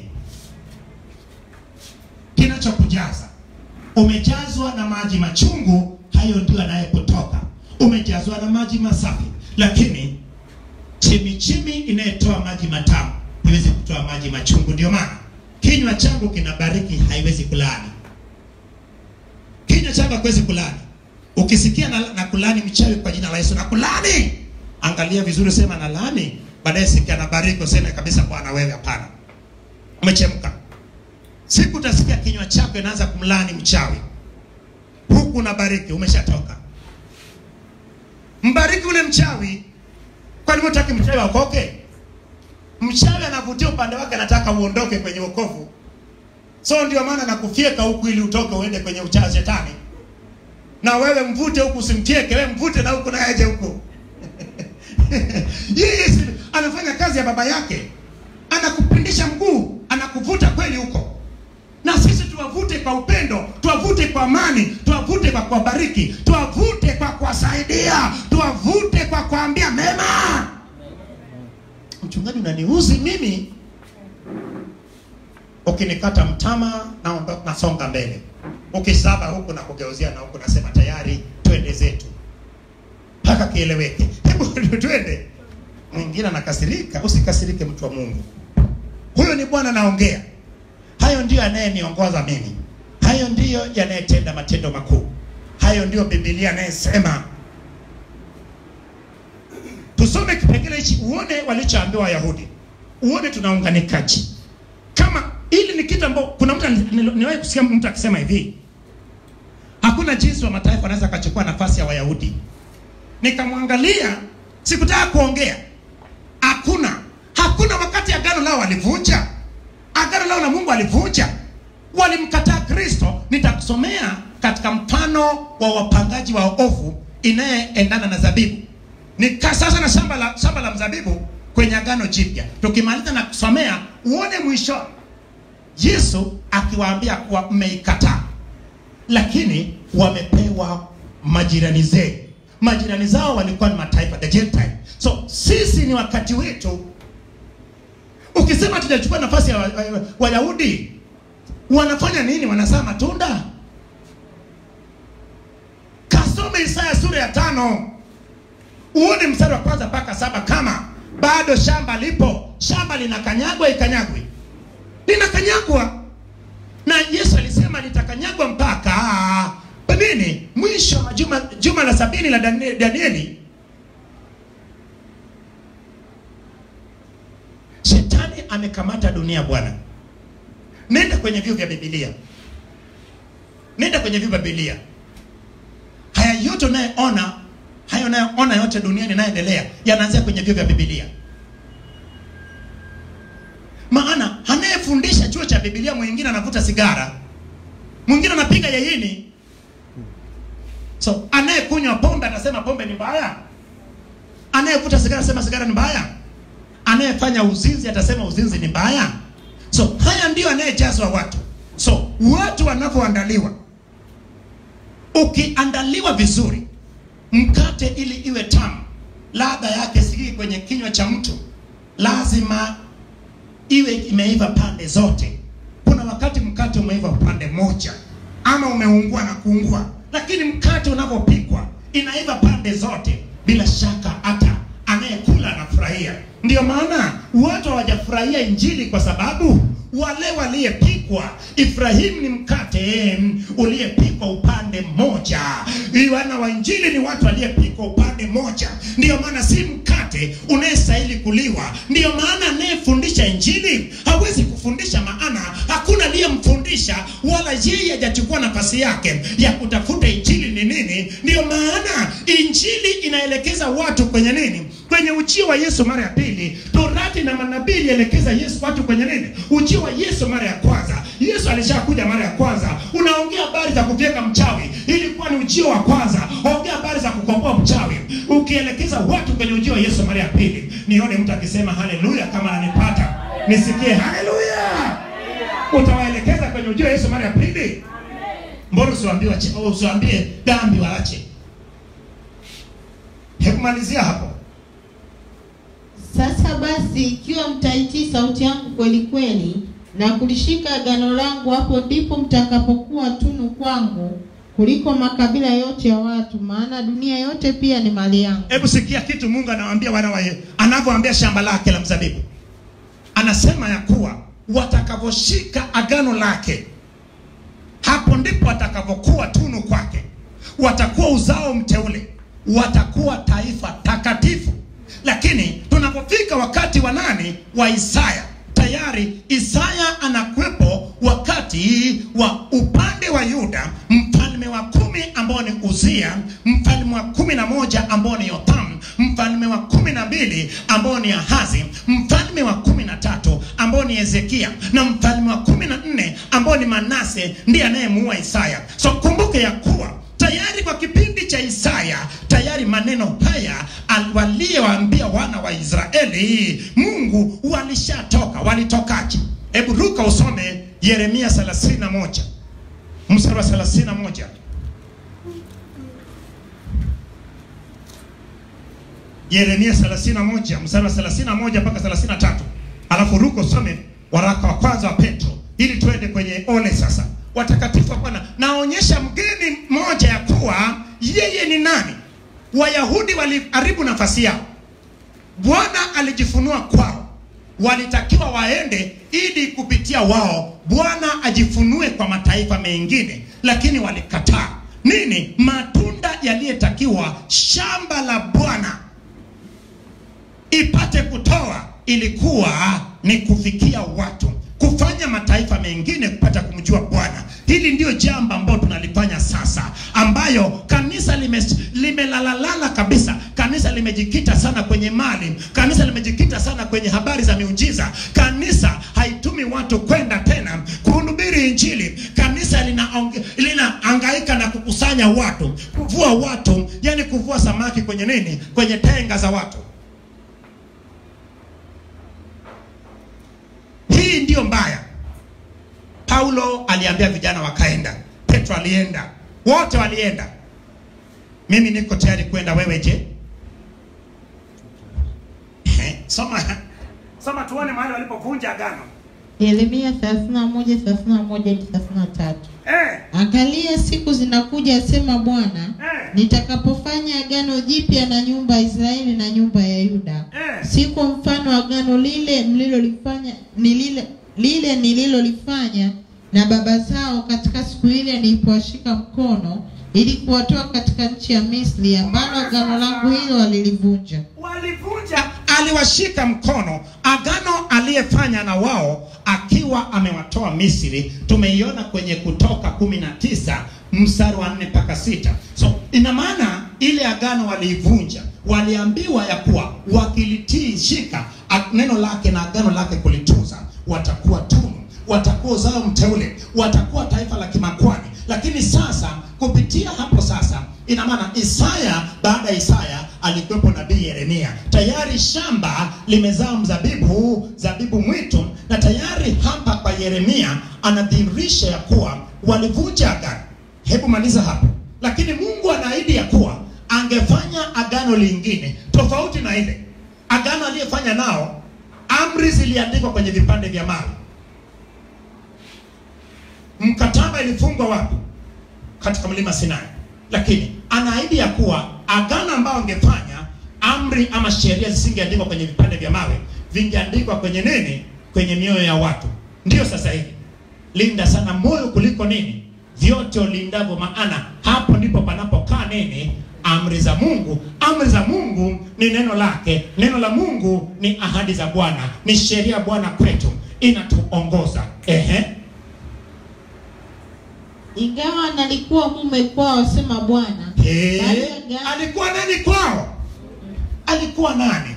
kinachokujaza umejazwa na maji machungu hayo ndio yanayekutoka umejazwa na maji masafi lakini chimichimi inayotoa maji matamu haiwezi kutoa maji machungu ndio maana kinywa changu kinabariki haiwezi kulani kinywa changu hakiwezi kulani ukisikia na, na kulani mchawi kwa jina la yesu na kulani angalia vizuri sema na lani baadaye sikia na bariki useme kabisa bwana wewe hapana umechemka siku utasikia kinywa chako inaanza kumlani mchawi huku unabariki umeshatoka mbariki ule mchawi kwani utaki mchawi aokoke mchawi anavutia upande wake anataka uondoke kwenye wokovu so ndio maana nakufyeka huku ili utoke uende kwenye uchawi shetani na wewe mvute huku usimtieke wewe mvute na huku naye aje huku yeye si- anafanya kazi ya baba yake anakupindisha mguu anakuvuta kweli huko na sisi tuwavute kwa upendo tuwavute kwa amani tuwavute kwa kuwabariki tuwavute kwa kuwasaidia tuwavute kwa kuambia mema mchungaji unaniuzi mimi ukinikata mtama naondoka nasonga mbele ukisaba huku na kugeuzia na huku nasema tayari twende zetu mpaka kieleweke hebu twende mwingine anakasirika usikasirike mtu wa mungu huyo ni bwana naongea hayo ndiyo yanayeniongoza mimi hayo ndiyo yanayetenda matendo makuu hayo ndiyo bibilia anayesema tusome kipengele hichi uone walichoambiwa wayahudi uone tunaunganikaji kama ili ni kitu ambacho kuna mtu ni- ni- niwahi kusikia mtu akisema hivi hakuna jinsi wa mataifa wanaweza akachukua nafasi ya wayahudi nikamwangalia sikutaka kuongea hakuna hakuna wakati agano lao walivunja agano lao na mungu walivunja walimkataa kristo nitakusomea katika mfano wa wapangaji wa ofu inayeendana na zabibu nika sasa na shamba la, shamba la mzabibu kwenye agano jipya tukimaliza na kusomea uone mwisho yesu akiwaambia kuwa mmeikataa lakini wamepewa majirani zenu majirani zao walikuwa ni mataifa the gentile so sisi ni wakati wetu ukisema tujachukua nafasi ya Wayahudi wa, wa Wayahudi, wanafanya nini wanazaa matunda kasome isaya sura ya tano uone mstari wa kwanza mpaka saba kama bado shamba lipo shamba linakanyagwa ikanyagwi linakanyagwa na yesu alisema litakanyagwa mpaka nini mwisho wa juma, juma la sabini la Danie- danieli shetani amekamata dunia bwana nenda kwenye vyuo vya bibilia nenda kwenye vyuo vya bibilia haya yote unayeona hayo unayoona yote duniani inayoendelea yanaanzia kwenye vyuo vya bibilia maana anayefundisha chuo cha bibilia mwingine anavuta sigara mwingine anapiga yaini so anayekunywa pombe atasema pombe ni mbaya anayevuta sigara atasema sigara ni mbaya anayefanya uzinzi atasema uzinzi ni mbaya so haya ndio anayejazwa watu so watu wanavyoandaliwa ukiandaliwa vizuri mkate ili iwe tamu ladha yake sikii kwenye kinywa cha mtu lazima iwe imeiva pande zote kuna wakati mkate umeiva pande moja ama umeungua na kuungua lakini mkate unavyopikwa inaiva pande zote bila shaka hata anayekula anafurahia ndio maana watu hawajafurahia injili kwa sababu wale waliyepikwa ibrahimu ni mkate mm, uliyepikwa upande mmoja wana wa injili ni watu waliyepikwa upande mmoja ndiyo maana si mkate unayestahili kuliwa ndiyo maana anayefundisha injili hawezi kufundisha maana hakuna aliyemfundisha wala yeye hajachukua nafasi yake ya kutafuta injili ni nini ndiyo maana injili inaelekeza watu kwenye nini kwenye ujio wa yesu mara ya pili torati na manabii ilielekeza yesu watu kwenye nini ujio wa yesu mara ya kwanza yesu alishakuja mara ya kwanza unaongea habari za kufyeka mchawi ilikuwa ni ujio wa kwanza ongea habari za kukomboa mchawi ukielekeza watu kwenye ujio wa yesu mara ya pili nione mtu akisema haleluya kama ananipata nisikie haleluya utawaelekeza kwenye ujio wa yesu mara ya pili mbona usiwaambie wache- usiwaambie dhambi waache hekumalizia hapo Sasa basi, ikiwa mtaitii sauti yangu kweli kweli na kulishika agano langu, hapo ndipo mtakapokuwa tunu kwangu kuliko makabila yote ya watu, maana dunia yote pia ni mali yangu. hebu sikia kitu mungu anawaambia wana wa anavyoambia shamba lake la mzabibu anasema ya kuwa watakavyoshika agano lake hapo ndipo watakavyokuwa tunu kwake watakuwa uzao mteule watakuwa taifa takatifu lakini tunapofika wakati wa nani wa isaya tayari isaya anakwepo wakati wa upande wa yuda mfalme wa kumi ambao ni uzia mfalme wa kumi na moja ambao ni yotham mfalme wa kumi na mbili ambao ni ahazi mfalme wa kumi na tatu ambao ni hezekia na mfalme wa kumi na nne ambao ni manase ndiye anayemuua isaya so kumbuke ya kuwa tayari kwa kipindi cha isaya tayari maneno haya al- waliyowaambia wana wa israeli mungu walishatoka walitokaje hebu ruka usome yeremia 31 mstari wa 31 yeremia 31 mstari wa 31 mpaka 33 alafu ruko usome waraka wa kwanza wa petro ili tuende kwenye ole sasa watakatifu wa bwana naonyesha mgeni mmoja ya kuwa yeye ni nani wayahudi waliharibu nafasi yao bwana alijifunua kwao walitakiwa waende ili kupitia wao bwana ajifunue kwa mataifa mengine lakini walikataa nini matunda yaliyotakiwa shamba la bwana ipate kutoa ilikuwa ni kufikia watu kufanya mataifa mengine kupata kumjua Bwana. Hili ndio jambo ambalo tunalifanya sasa, ambayo kanisa lime limelalalala kabisa. Kanisa limejikita sana kwenye mali, kanisa limejikita sana kwenye habari za miujiza. Kanisa haitumi watu kwenda tena kuhubiri Injili. Kanisa linaonge- linahangaika na kukusanya watu, kuvua watu, yani kuvua samaki kwenye nini, kwenye tenga za watu. Hii ndiyo mbaya. Paulo aliambia vijana wakaenda, Petro alienda, wote walienda. Mimi niko tayari kwenda, wewe je? Eh, Soma soma tuone mahali walipovunja agano. Yeremia 31 31 hadi 33. Eh, Angalia siku zinakuja, asema Bwana, eh, nitakapofanya agano jipya na nyumba ya Israeli na nyumba ya Yuda, eh. si kwa mfano wa agano lile mlilolifanya ni lile lile nililolifanya na baba zao katika siku ile nilipowashika mkono ili kuwatoa katika nchi ya Misri, ambalo agano langu hilo walilivunja. walivunja aliwashika mkono agano aliyefanya na wao akiwa amewatoa misri tumeiona kwenye kutoka kumi na tisa mstari wa nne mpaka sita so ina maana ile agano waliivunja waliambiwa ya kuwa wakilitii shika a- neno lake na agano lake kulitunza watakuwa tunu watakuwa uzao mteule watakuwa taifa la kimakwani lakini sasa kupitia hapo sasa ina maana isaya baada ya isaya alikuwepo nabii yeremia tayari shamba limezaa mzabibu zabibu mwitu na tayari hapa kwa yeremia anadhihirisha ya kuwa walivunja agano hebu maliza hapo lakini mungu anaahidi ya kuwa angefanya agano lingine tofauti na ile agano aliyefanya nao amri ziliandikwa kwenye vipande vya mawe mkataba ilifungwa wapi katika mlima sinai lakini anaahidi ya kuwa agano ambayo angefanya amri ama sheria zisingeandikwa kwenye vipande vya mawe vingeandikwa kwenye nini kwenye mioyo ya watu ndiyo sasa hivi linda sana moyo kuliko nini vyote ulindavyo maana hapo ndipo panapokaa nini amri za mungu amri za mungu ni neno lake neno la mungu ni ahadi za bwana ni sheria ya bwana kwetu inatuongoza ehe Ingawa nalikuwa mume kwao, asema Bwana, Eh, bali agano- alikuwa nani kwao? Alikuwa nani?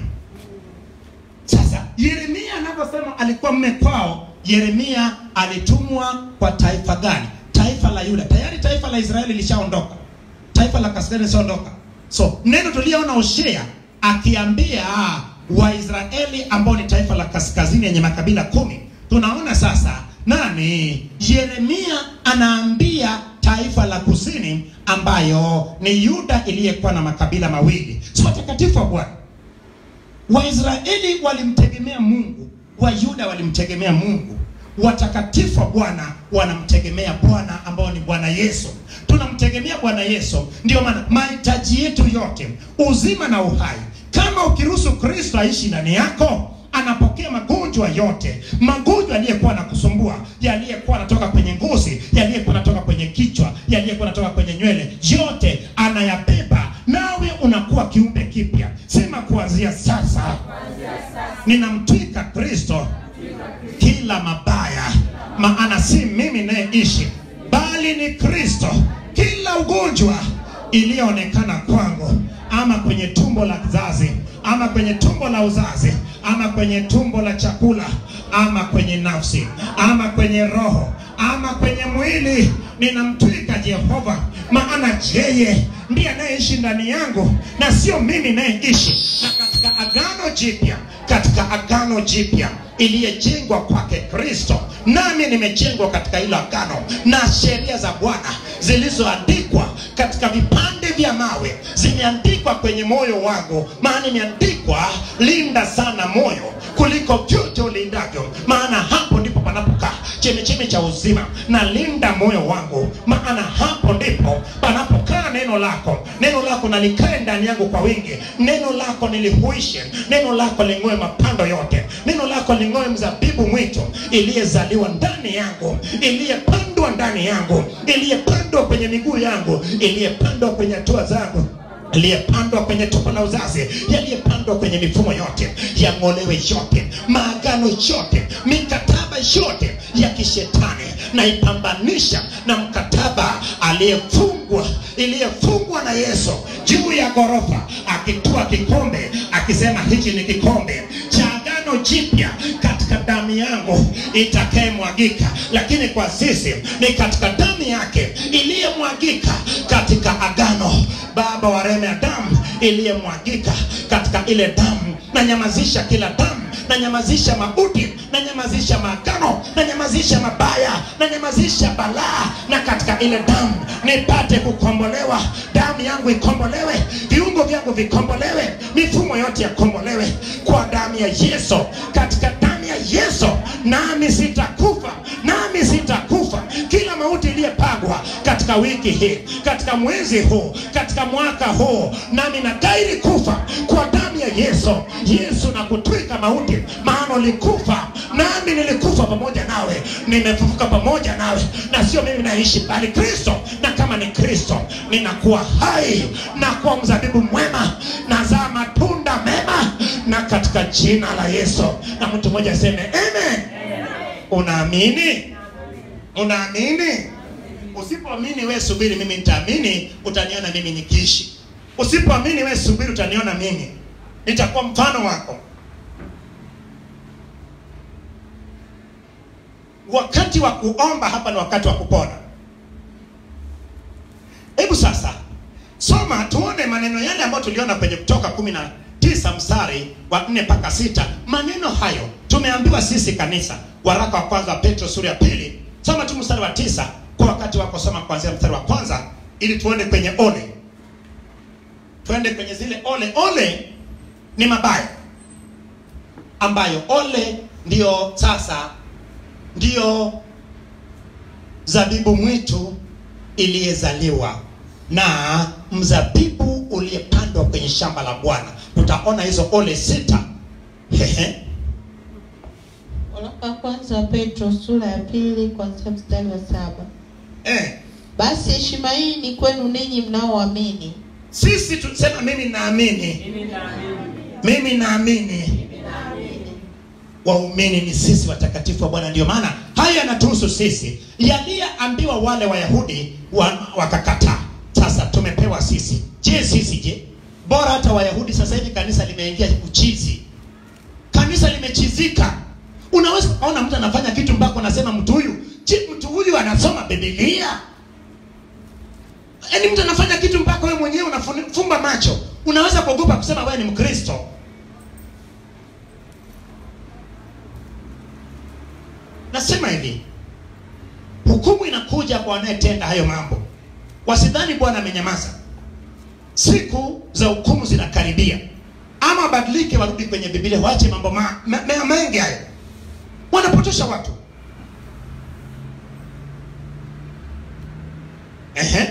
Sasa Yeremia anaposema alikuwa mme kwao, Yeremia alitumwa kwa taifa gani? Taifa la Yuda. Tayari taifa la Israeli lishaondoka, taifa la kaskazini lishaondoka. So neno tuliona Hosea akiambia Waisraeli ambao ni taifa la kaskazini yenye makabila kumi, tunaona sasa nani? Yeremia anaambia taifa la kusini ambayo ni Yuda iliyekuwa na makabila mawili. Si watakatifu wa Bwana. Waisraeli walimtegemea Mungu, Wayuda walimtegemea Mungu. Watakatifu wa Bwana wanamtegemea Bwana ambao ni Bwana Yesu. Tunamtegemea Bwana Yesu, ndio maana mahitaji yetu yote, uzima na uhai, kama ukiruhusu Kristo aishi ndani yako, anapokea magonjwa yote, magonjwa yaliyekuwa nakusumbua, yaliyekuwa anatoka kwenye ngozi, yaliyekuwa anatoka kwenye kichwa, yaliyekuwa anatoka kwenye nywele, yote anayabeba, nawe unakuwa kiumbe kipya. Sema kuanzia sasa, ninamtwika Kristo kila mabaya, maana si mimi nayeishi, bali ni Kristo. Kila ugonjwa iliyoonekana kwangu, ama kwenye tumbo la kizazi, ama kwenye tumbo la uzazi, ama kwenye tumbo la chakula, ama kwenye nafsi, ama kwenye roho, ama kwenye mwili, ninamtwika Jehova, maana yeye ndiye anayeishi ndani yangu na sio mimi nayeishi. Na katika agano jipya, katika agano jipya iliyejengwa kwake Kristo, nami nimejengwa katika hilo agano na sheria za Bwana zilizoandikwa katika vipande vya mawe, zimeandikwa kwenye moyo wangu, maana imeandikwa, linda sana moyo kuliko vyote ulindavyo, maana hapo ndipo panapokaa chemecheme cha uzima. Na linda moyo wangu, maana hapo ndipo panapokaa neno lako. Neno lako nalikae ndani yangu kwa wingi, neno lako nilihuishe, neno lako ling'oe mapando yote, neno lako ling'oe mzabibu mwitu iliyezaliwa ndani yangu, iliyepandwa ndani yangu, iliyepandwa kwenye miguu yangu, iliyepandwa kwenye hatua zangu yaliyepandwa kwenye tumbo la uzazi, yaliyepandwa kwenye mifumo yote, yang'olewe yote, maagano yote, mikataba yote ya kishetani naipambanisha na mkataba aliyefungwa iliyefungwa na yesu juu ya ghorofa akitua kikombe akisema hichi ni kikombe cha agano jipya katika damu yangu itakayemwagika lakini kwa sisi ni katika damu yake iliyemwagika katika agano baba wa rehema ya damu iliyemwagika katika ile damu nanyamazisha kila damu nanyamazisha mauti nanyamazisha maagano nanyamazisha mabaya nanyamazisha balaa na katika ile damu nipate kukombolewa damu yangu ikombolewe viungo vyangu vikombolewe mifumo yote yakombolewe kwa damu ya yesu katika damu ya yesu nami sitakufa nami sitakufa kila mauti iliyepagwa katika wiki hii katika mwezi huu katika mwaka huu nami nagairi kufa kwa damu ya yesu yesu na kutwika mauti maana ulikufa nami nilikufa pamoja nawe nimefufuka pamoja nawe na sio mimi naishi bali kristo na kama ni kristo ninakuwa hai na kuwa mzabibu mwema nazaa matunda mema na katika jina la yesu na mtu mmoja aseme amen unaamini unaamini usipoamini we subiri mimi nitaamini utaniona mimi nikiishi usipoamini we subiri utaniona mimi nitakuwa mfano wako wakati wa kuomba hapa ni wakati wa kupona hebu sasa soma tuone maneno yale ambayo tuliona kwenye kutoka kumi na tisa mstari wa nne mpaka sita maneno hayo tumeambiwa sisi kanisa waraka wa kwanza wa petro sura ya pili soma tu mstari wa tisa kwa wakati wako soma kuanzia mstari wa kwanza ili tuende kwenye ole tuende kwenye zile ole ole ni mabaya ambayo ole ndiyo sasa ndiyo zabibu mwitu iliyezaliwa na mzabibu uliyepandwa kwenye shamba la bwana tutaona hizo ole sita Hehe. Waraka wa kwanza wa Petro sura ya pili kuanzia mstari wa saba. eh. Basi heshima hii ni kwenu ninyi mnaoamini, sisi tusema mimi naamini mimi naamini waumini ni sisi watakatifu wa bwana ndio maana haya yanatuhusu sisi yaliyeambiwa wale wayahudi wa, wakakataa sasa tumepewa sisi je sisi je bora hata wayahudi sasa hivi kanisa limeingia uchizi kanisa limechizika unaweza kuona mtu anafanya kitu mpaka unasema mtu huyu je mtu huyu anasoma bibilia yaani mtu anafanya kitu mpaka wewe mwenyewe unafumba macho unaweza kuogopa kusema wewe ni mkristo nasema hivi hukumu inakuja kwa wanayetenda hayo mambo wasidhani bwana amenyamaza siku za hukumu zinakaribia ama wabadilike warudi kwenye bibilia waache mambo ma, ma, ma, mengi hayo wanapotosha watu Ehe.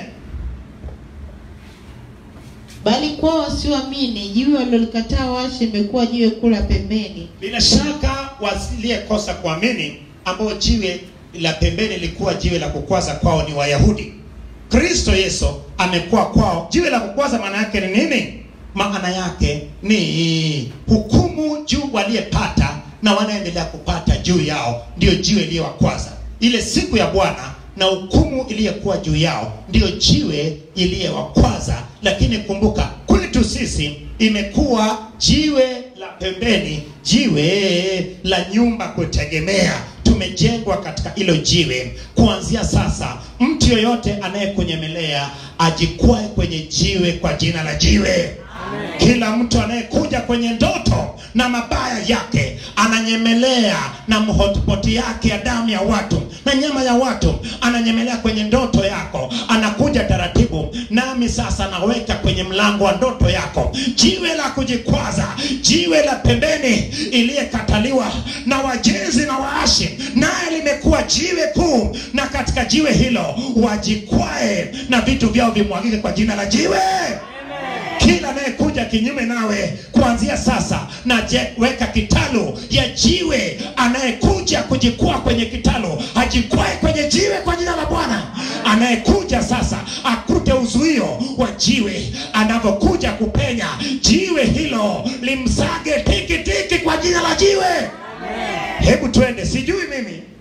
bali kwao wasioamini jiwe walilolikataa washe imekuwa jiwe kula pembeni, bila shaka waliyekosa kuamini ambao jiwe la pembeni lilikuwa jiwe la kukwaza kwao ni wayahudi kristo yesu amekuwa kwao jiwe la kukwaza maana yake ni nini maana yake ni hukumu juu waliyepata na wanaendelea kupata juu yao ndiyo jiwe iliyowakwaza ile siku ya bwana na hukumu iliyokuwa juu yao ndiyo jiwe iliyowakwaza lakini kumbuka kwetu sisi imekuwa jiwe la pembeni jiwe la nyumba kutegemea tumejengwa katika hilo jiwe kuanzia sasa mtu yoyote anayekunyemelea ajikwae kwenye jiwe kwa jina la jiwe kila mtu anayekuja kwenye ndoto na mabaya yake ananyemelea na mhotpoti yake ya damu ya watu na nyama ya watu ananyemelea kwenye ndoto yako anakuja taratibu nami sasa naweka kwenye mlango wa ndoto yako jiwe la kujikwaza jiwe la pembeni iliyekataliwa na wajenzi na waashi naye limekuwa jiwe kuu na katika jiwe hilo wajikwae na vitu vyao vimwagike kwa jina la jiwe kila anayekuja kinyume nawe kuanzia sasa na je, weka kitalu ya jiwe anayekuja kujikwaa kwenye kitalu ajikwae kwenye jiwe kwa jina la bwana anayekuja sasa akute uzuio wa jiwe anavyokuja kupenya jiwe hilo limsage tiki tiki kwa jina la jiwe hebu twende sijui mimi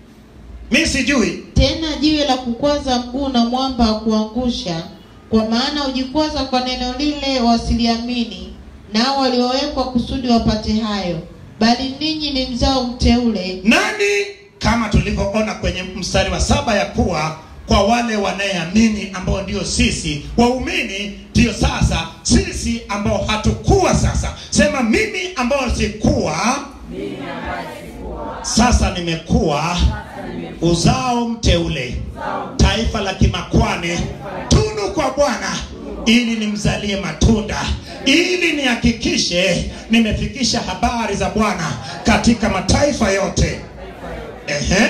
mi sijui tena jiwe la kukwaza mguu na mwamba wa kuangusha kwa maana hujikwaza kwa neno lile wasiliamini nao waliowekwa kusudi wapate hayo bali ninyi ni mzao mteule nani kama tulivyoona kwenye mstari wa saba ya kuwa kwa wale wanayeamini ambao ndio sisi waumini ndio sasa sisi ambao hatukuwa sasa sema mimi ambao sikuwa sasa nimekuwa uzao mteule taifa la kimakwani tunu kwa bwana ili nimzalie matunda ili nihakikishe nimefikisha habari za bwana katika mataifa yote Ehe.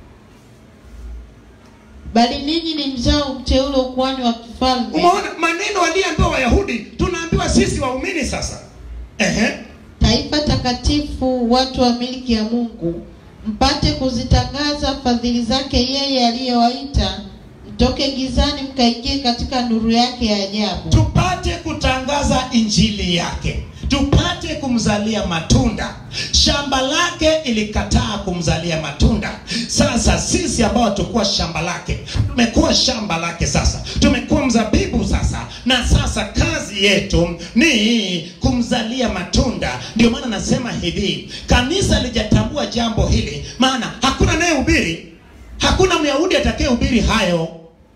bali ninyi ni mzao mteule ukuhani wa kifalme umeona maneno waliambiwa wayahudi tunaambiwa sisi waumini sasa Ehe. taifa takatifu watu wa miliki ya mungu mpate kuzitangaza fadhili zake yeye aliyewaita mtoke gizani mkaingie katika nuru yake ya ajabu tupate kutangaza injili yake tupate kumzalia matunda shamba lake ilikataa kumzalia matunda sasa sisi ambao tukuwa shamba lake tumekuwa shamba lake sasa tumekuwa mzabibu sasa na sasa kazi yetu ni kumzalia matunda ndio maana nasema hivi kanisa lijatambua jambo hili maana hakuna anayehubiri hakuna myahudi atakayehubiri hayo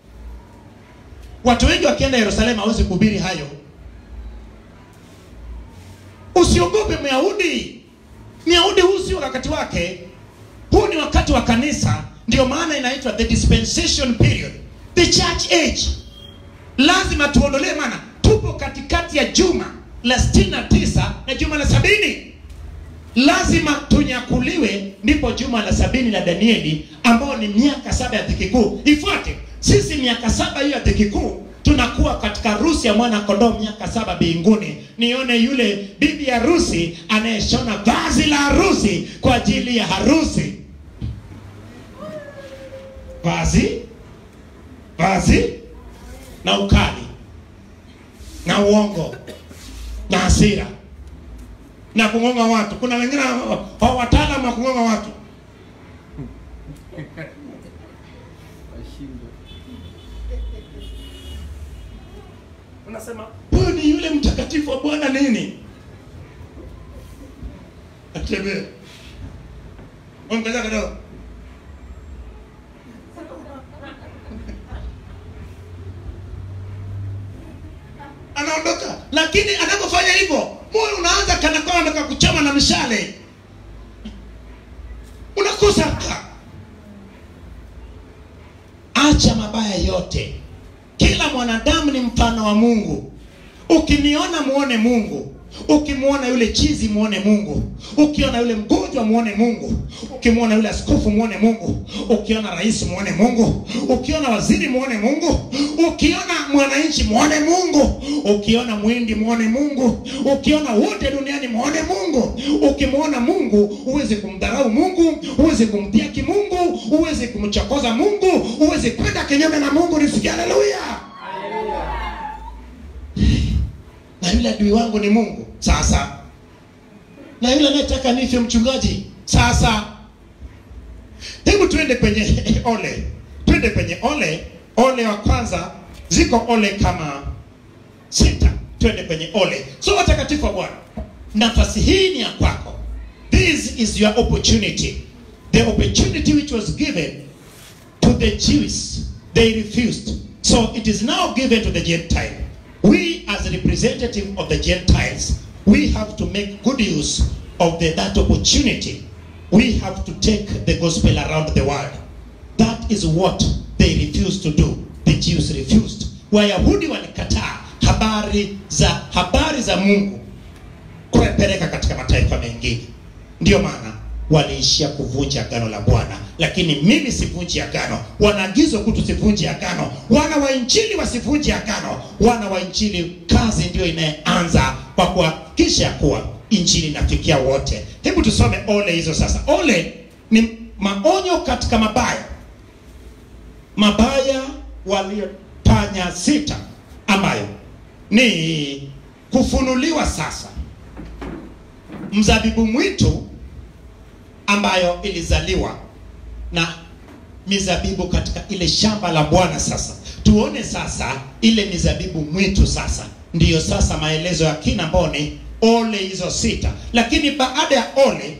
watu wengi wakienda yerusalemu hawezi kuhubiri hayo usiogope myahudi myahudi huu sio wakati wake huu ni wakati wa kanisa ndio maana inaitwa the dispensation period the church age lazima tuondolee maana tupo katikati ya juma la 69 na juma la sabini lazima tunyakuliwe ndipo juma la sabini la danieli ambao ni miaka saba ya dhiki kuu ifuate sisi miaka saba hiyo ya dhiki kuu tunakuwa katika harusi ya mwana kondoo miaka saba mbinguni nione yule bibi harusi anayeshona vazi la harusi kwa ajili ya harusi vazi vazi na ukali na uongo na hasira na kung'onga watu kuna wengine wa- wataalamu wa kung'onga watu unasema huyu ni yule mtakatifu wa bwana nini atembee ongeza kidogo anaondoka lakini anapofanya hivyo moyo unaanza kana kwamba anataka kuchoma na mishale unakosa raha. acha mabaya yote kila mwanadamu ni mfano wa mungu ukiniona muone mungu ukimwona yule chizi muone mungu ukiona yule mgonjwa muone mungu ukimwona yule askofu muone mungu ukiona rais muone mungu ukiona waziri muone mungu ukiona mwananchi muone mungu ukiona mwindi muone mungu ukiona wote duniani muone mungu ukimwona mungu huwezi kumdharau mungu huwezi kumdhiaki mungu huwezi kumchokoza mungu huwezi kwenda kinyume na mungu nisikia haleluya na yule adui wangu ni mungu sasa na yule anayetaka nife mchungaji sasa hebu tuende kwenye ole twende kwenye ole ole wa kwanza ziko ole kama sita twende kwenye ole so watakatifu wa bwana nafasi hii ni ya kwako this is your opportunity the opportunity which was given to the Jews, they refused. So it is now given to the Gentile. We, as a representative of the Gentiles, we have to make good use of the, that opportunity. We have to take the gospel around the world. That is what they refused to do. The Jews refused. Wayahudi walikataa habari za habari za Mungu kupeleka katika mataifa mengine. Ndiyo maana waliishia kuvunja agano la Bwana, lakini mimi sivunji agano. Wanaagizwa ku tusivunje agano, wana wa injili wasivunje agano. Wana wa injili, kazi ndiyo inayeanza kwa kuhakikisha kuwa injili inafikia wote. Hebu tusome ole hizo sasa. Ole ni maonyo katika mabaya, mabaya waliofanya sita, ambayo ni kufunuliwa sasa mzabibu mwitu ambayo ilizaliwa na mizabibu katika ile shamba la Bwana. Sasa tuone sasa ile mizabibu mwitu. Sasa ndiyo sasa maelezo ya kina ambao ni ole hizo sita, lakini baada ya ole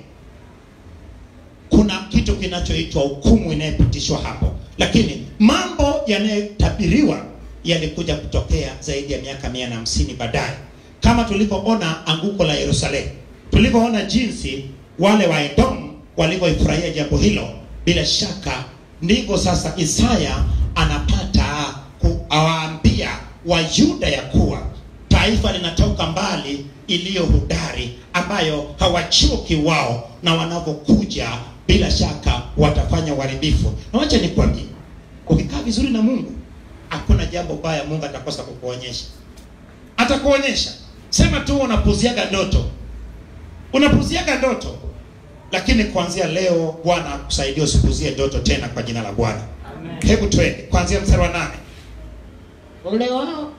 kuna kitu kinachoitwa hukumu inayopitishwa hapo, lakini mambo yanayotabiriwa yalikuja kutokea zaidi ya miaka mia na hamsini baadaye, kama tulivyoona anguko la Yerusalemu, tulivyoona jinsi wale wa Edomu walivyoifurahia jambo hilo. Bila shaka ndivyo sasa Isaya anapata kuwaambia Wayuda ya kuwa taifa linatoka mbali iliyo hodari, ambayo hawachoki wao, na wanavyokuja bila shaka watafanya uharibifu. Na wacha nikwambie, ukikaa vizuri na Mungu hakuna jambo baya Mungu atakosa kukuonyesha, atakuonyesha. Sema tu unapuziaga ndoto, unapuziaga ndoto, lakini kuanzia leo Bwana akusaidie usipuzie ndoto tena, kwa jina la Bwana. Hebu twende kuanzia mstari wa nane. Ole wao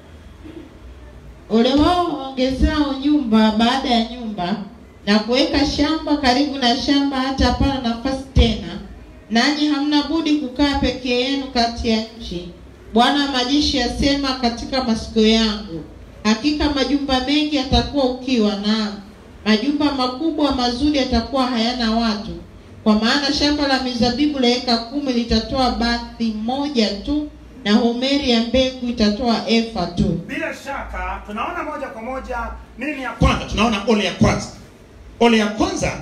ole wao waongezao nyumba baada ya nyumba na kuweka shamba karibu na shamba hata hapana nafasi tena, nanyi hamna budi kukaa peke yenu kati ya nchi. Bwana wa majeshi asema katika masikio yangu, hakika majumba mengi yatakuwa ukiwa, na majumba makubwa mazuri yatakuwa hayana watu, kwa maana shamba la mizabibu la eka kumi litatoa bathi moja tu, na homeri ya mbegu itatoa efa tu. Bila shaka tunaona moja kwa moja nini ya kwanza. Tunaona ole ya kwanza. Ole ya kwanza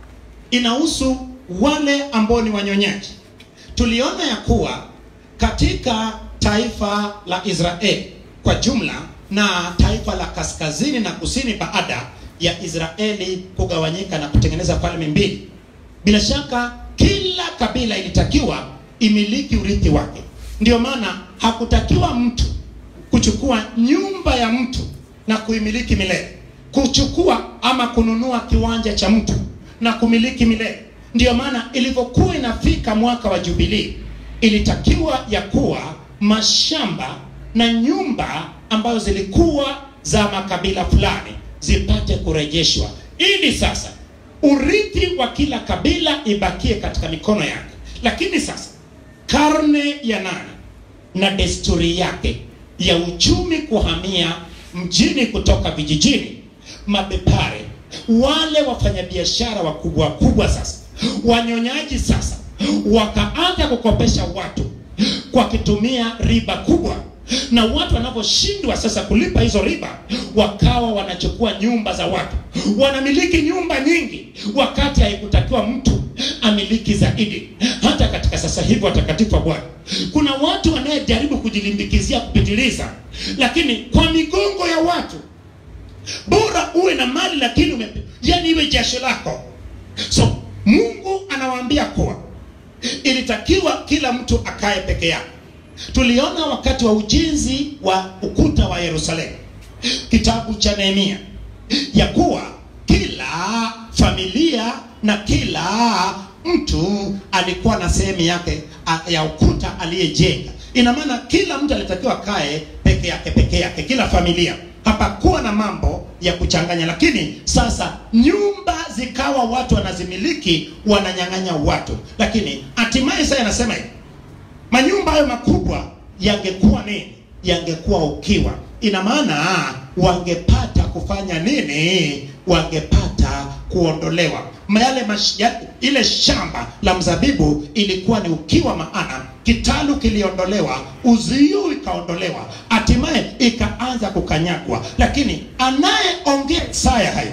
inahusu wale ambao ni wanyonyaji. Tuliona ya kuwa katika taifa la Israeli kwa jumla na taifa la kaskazini na kusini, baada ya Israeli kugawanyika na kutengeneza falme mbili, bila shaka kila kabila ilitakiwa imiliki urithi wake. Ndio maana hakutakiwa mtu kuchukua nyumba ya mtu na kuimiliki milele, kuchukua ama kununua kiwanja cha mtu na kumiliki milele. Ndiyo maana ilivyokuwa inafika mwaka wa Jubilii, ilitakiwa ya kuwa mashamba na nyumba ambazo zilikuwa za makabila fulani zipate kurejeshwa, ili sasa urithi wa kila kabila ibakie katika mikono yake. Lakini sasa karne ya nane na desturi yake ya uchumi kuhamia mjini kutoka vijijini, mabepare wale wafanyabiashara wakubwa wakubwa sasa, wanyonyaji sasa wakaanza kukopesha watu kwa kitumia riba kubwa, na watu wanavyoshindwa sasa kulipa hizo riba, wakawa wanachukua nyumba za watu, wanamiliki nyumba nyingi, wakati haikutakiwa mtu amiliki zaidi. Hata katika sasa hivi, watakatifu wa Bwana, kuna watu wanayejaribu kujilimbikizia kupitiliza, lakini kwa migongo ya watu. Bora uwe na mali lakini ume, yani iwe jasho lako. So Mungu anawaambia kuwa ilitakiwa kila mtu akae peke yake. Tuliona wakati wa ujenzi wa ukuta wa Yerusalemu, kitabu cha Nehemia, ya kuwa kila familia na kila mtu alikuwa na sehemu yake ya ukuta aliyejenga. Ina maana kila mtu alitakiwa kae peke yake peke yake, kila familia. Hapakuwa na mambo ya kuchanganya, lakini sasa nyumba zikawa watu wanazimiliki, wananyang'anya watu. Lakini hatimaye sasa anasema hivi, manyumba hayo makubwa yangekuwa nini? Yangekuwa ukiwa. Ina maana wangepata kufanya nini? Wangepata kuondolewa yale mash, ya, ile shamba la mzabibu ilikuwa ni ukiwa, maana kitalu kiliondolewa, uzio ikaondolewa, hatimaye ikaanza kukanyagwa. Lakini anayeongea Isaya hayo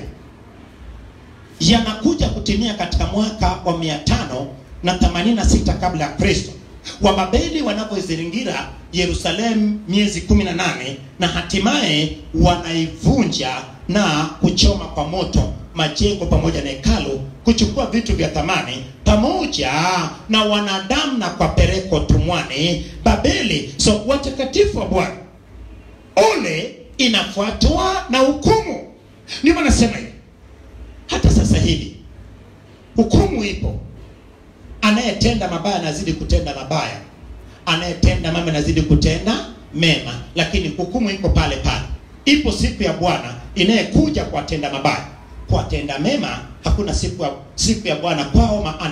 yanakuja kutimia katika mwaka wa mia tano na themanini na sita kabla ya Kristo, Wababeli wanavyoizingira Yerusalemu miezi kumi na nane na hatimaye wanaivunja na kuchoma kwa moto majengo pamoja na hekalu, kuchukua vitu vya thamani pamoja na wanadamu na kuwapeleka utumwani Babeli. So watakatifu wa Bwana, ole inafuatwa na hukumu. Ndio maana nasema hivi, hata sasa hivi hukumu ipo. Anayetenda mabaya anazidi kutenda mabaya, anayetenda mema anazidi kutenda mema, lakini hukumu iko pale pale. Ipo siku ya Bwana inayekuja kuwatenda mabaya kuwatenda mema hakuna siku ya, siku ya Bwana kwao, maana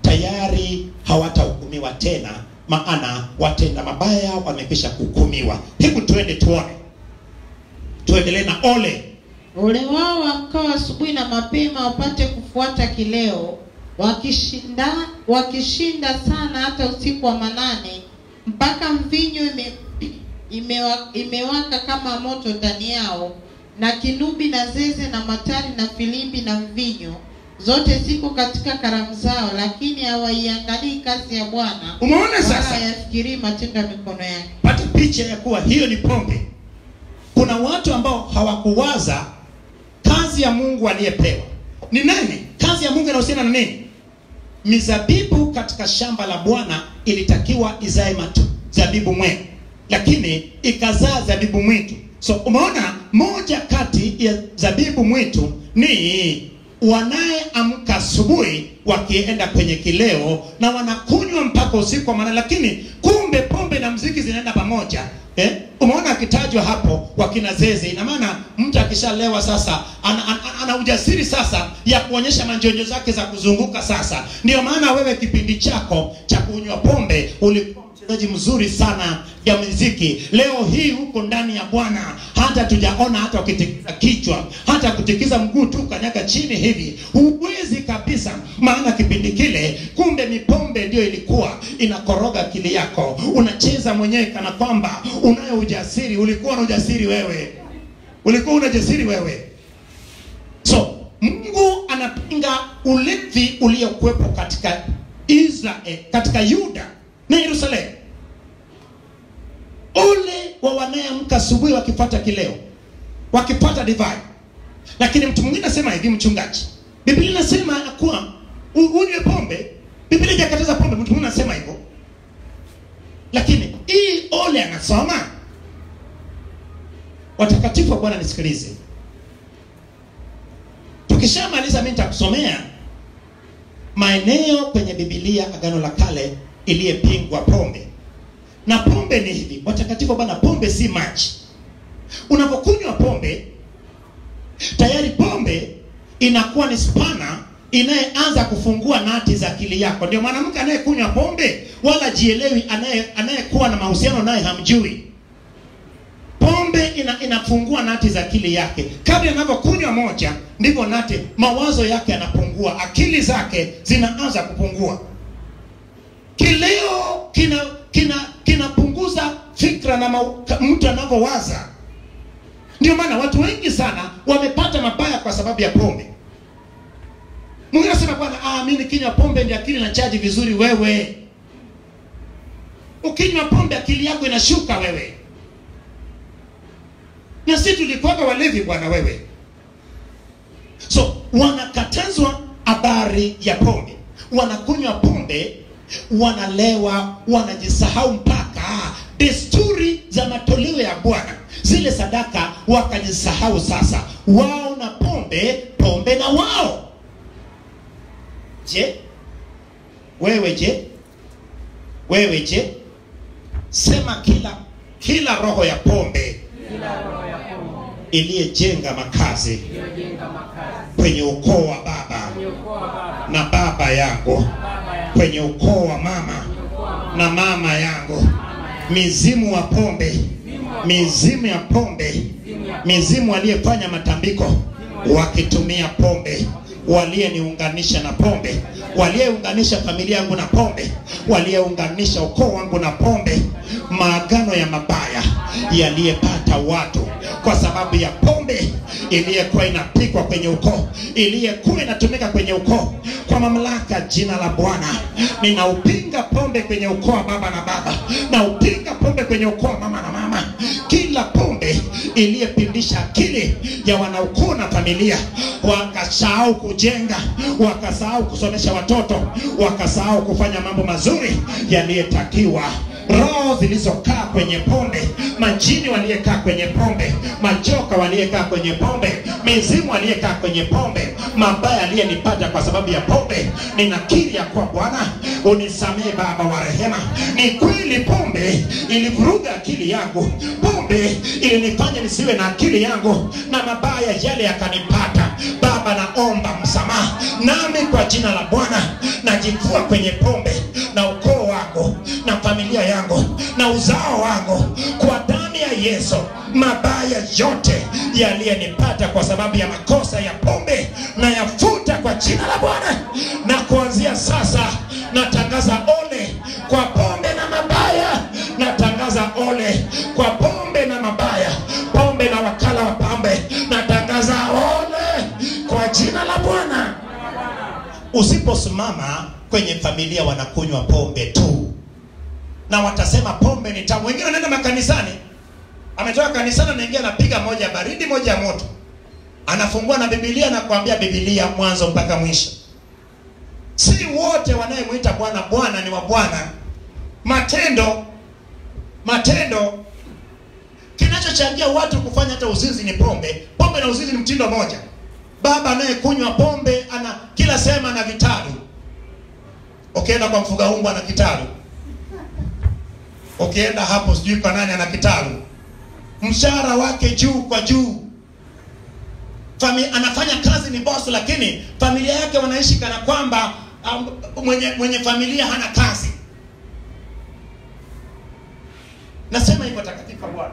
tayari hawatahukumiwa tena maana watenda mabaya wamekwisha kuhukumiwa hebu tuende tuone tuendelee na ole Ole wao wamkao asubuhi na mapema wapate kufuata kileo, wakishinda wakishinda sana hata usiku wa manane, mpaka mvinyo ime, imewa, imewaka kama moto ndani yao, na kinubi na zeze na matari na filimbi na mvinyo, zote ziko katika karamu zao, lakini hawaiangalii kazi ya Bwana, umeona wala sasa hayafikirii matendo ya mikono yake. pata picha ya kuwa hiyo ni pombe kuna watu ambao hawakuwaza kazi ya mungu aliyepewa ni nani kazi ya mungu inahusiana na nini mizabibu katika shamba la bwana ilitakiwa izae matu zabibu mwe lakini ikazaa zabibu mwitu so umeona moja kati ya zabibu mwitu ni wanayeamka asubuhi wakienda kwenye kileo na wanakunywa mpaka usiku wa manane lakini kumbe pombe na mziki zinaenda pamoja eh? umeona akitajwa hapo wakina zeze ina maana mtu akishalewa sasa ana, ana, ana ujasiri sasa ya kuonyesha manjonjo zake za kuzunguka sasa ndio maana wewe kipindi chako cha kunywa pombe ulikuwa mchezaji mzuri sana ya muziki leo hii huko ndani ya bwana hata tujaona hata ukitikisa kichwa hata kutikiza mguu tu kanyaga chini hivi huwezi kabisa maana kipindi kile kumbe mipombe ndio ilikuwa inakoroga akili yako unacheza mwenyewe kana kwamba unayo ujasiri ulikuwa na ujasiri wewe ulikuwa una ujasiri wewe so mungu anapinga ulevi uliokuwepo katika israel katika yuda na yerusalemu ole wa wanayeamka asubuhi wakipata kileo wakipata divai lakini mtu mwingine anasema hivi mchungaji biblia inasema ya kuwa u- unywe pombe biblia ijakataza pombe mtu mwingine anasema hivyo lakini hii ole anasoma watakatifu wa bwana nisikilize tukishamaliza mi nitakusomea maeneo kwenye bibilia agano la kale iliyepingwa pombe na pombe ni hivi watakatifu wa bwana pombe si maji unapokunywa pombe tayari pombe inakuwa ni spana inayeanza kufungua nati za akili yako ndio mwanamke anayekunywa pombe wala jielewi anaye anayekuwa na mahusiano naye hamjui pombe ina, inafungua nati za akili yake kadri anavyokunywa moja ndivyo nati mawazo yake yanapungua akili zake zinaanza kupungua kileo kina kina kinapunguza fikra na mau- ka- mtu anavyowaza ndio maana watu wengi sana wamepata mabaya kwa sababu ya pombe mwingine anasema bwana ah, mi nikinywa pombe ndio akili na chaji vizuri wewe ukinywa pombe akili yako inashuka wewe na si tulikuwaga walevi bwana wewe so wanakatazwa habari ya pombe wanakunywa pombe wanalewa wanajisahau mpaka desturi za matoleo ya bwana zile sadaka wakajisahau sasa wao na pombe pombe na wao je wewe je wewe je sema kila kila roho ya pombe kila roho ya pombe iliyejenga makazi iliyojenga makazi kwenye ukoo wa baba kwenye ukoo wa baba na baba yangu baba yangu kwenye ukoo wa mama kwenye ukoo wa mama na mama yangu mama yangu mizimu wa pombe mizimu ya pombe mizimu waliyefanya matambiko wakitumia pombe waliyeniunganisha na pombe waliyeunganisha familia yangu na pombe waliyeunganisha ukoo wangu na pombe maagano ya mabaya yaliyepata watu kwa sababu ya pombe iliyekuwa inapikwa kwenye ukoo iliyekuwa inatumika kwenye ukoo kwa mamlaka jina la bwana ninaupinga pombe kwenye ukoo wa baba na baba naupinga pombe kwenye ukoo wa mama na mama kila pombe iliyepindisha akili ya wanaukoo na familia wakasahau kujenga wakasahau kusomesha watoto wakasahau kufanya mambo mazuri yaliyotakiwa roho zilizokaa kwenye pombe majini waliyekaa kwenye pombe majoka waliyekaa kwenye pombe mizimu aliyekaa kwenye pombe mabaya aliyenipata kwa sababu ya pombe ninakiri ya kuwa bwana unisamehe baba wa rehema ni kweli pombe ilivuruga akili yangu pombe ilinifanya nisiwe na akili yangu na mabaya yale yakanipata baba naomba msamaha nami kwa jina la bwana najivua kwenye pombe na ukoo wangu na familia yangu na uzao wangu kwa damu ya yesu mabaya yote yaliyenipata kwa sababu ya makosa ya pombe na yafuta kwa jina la bwana na kuanzia sasa natangaza ole kwa pombe na mabaya natangaza ole kwa pombe na mabaya pombe na wakala wa pombe natangaza ole kwa jina la bwana usiposimama kwenye familia wanakunywa pombe tu na watasema pombe ni tamu wengine wanaenda makanisani ametoka kanisani anaingia anapiga moja ya baridi moja ya moto anafungua na bibilia na kuambia bibilia mwanzo mpaka mwisho si wote wanayemwita bwana bwana ni wa bwana matendo matendo kinachochangia watu kufanya hata uzinzi ni pombe pombe na uzinzi ni mtindo moja baba anayekunywa pombe ana kila sehemu ana vitalu ukienda kwa mfuga ungu ana kitalu ukienda hapo sijui kwa nani ana kitalu mshahara wake juu kwa juu Fami, anafanya kazi ni boss lakini familia yake wanaishi kana kwamba um, mwenye mwenye familia hana kazi nasema hivyo takatifu bwana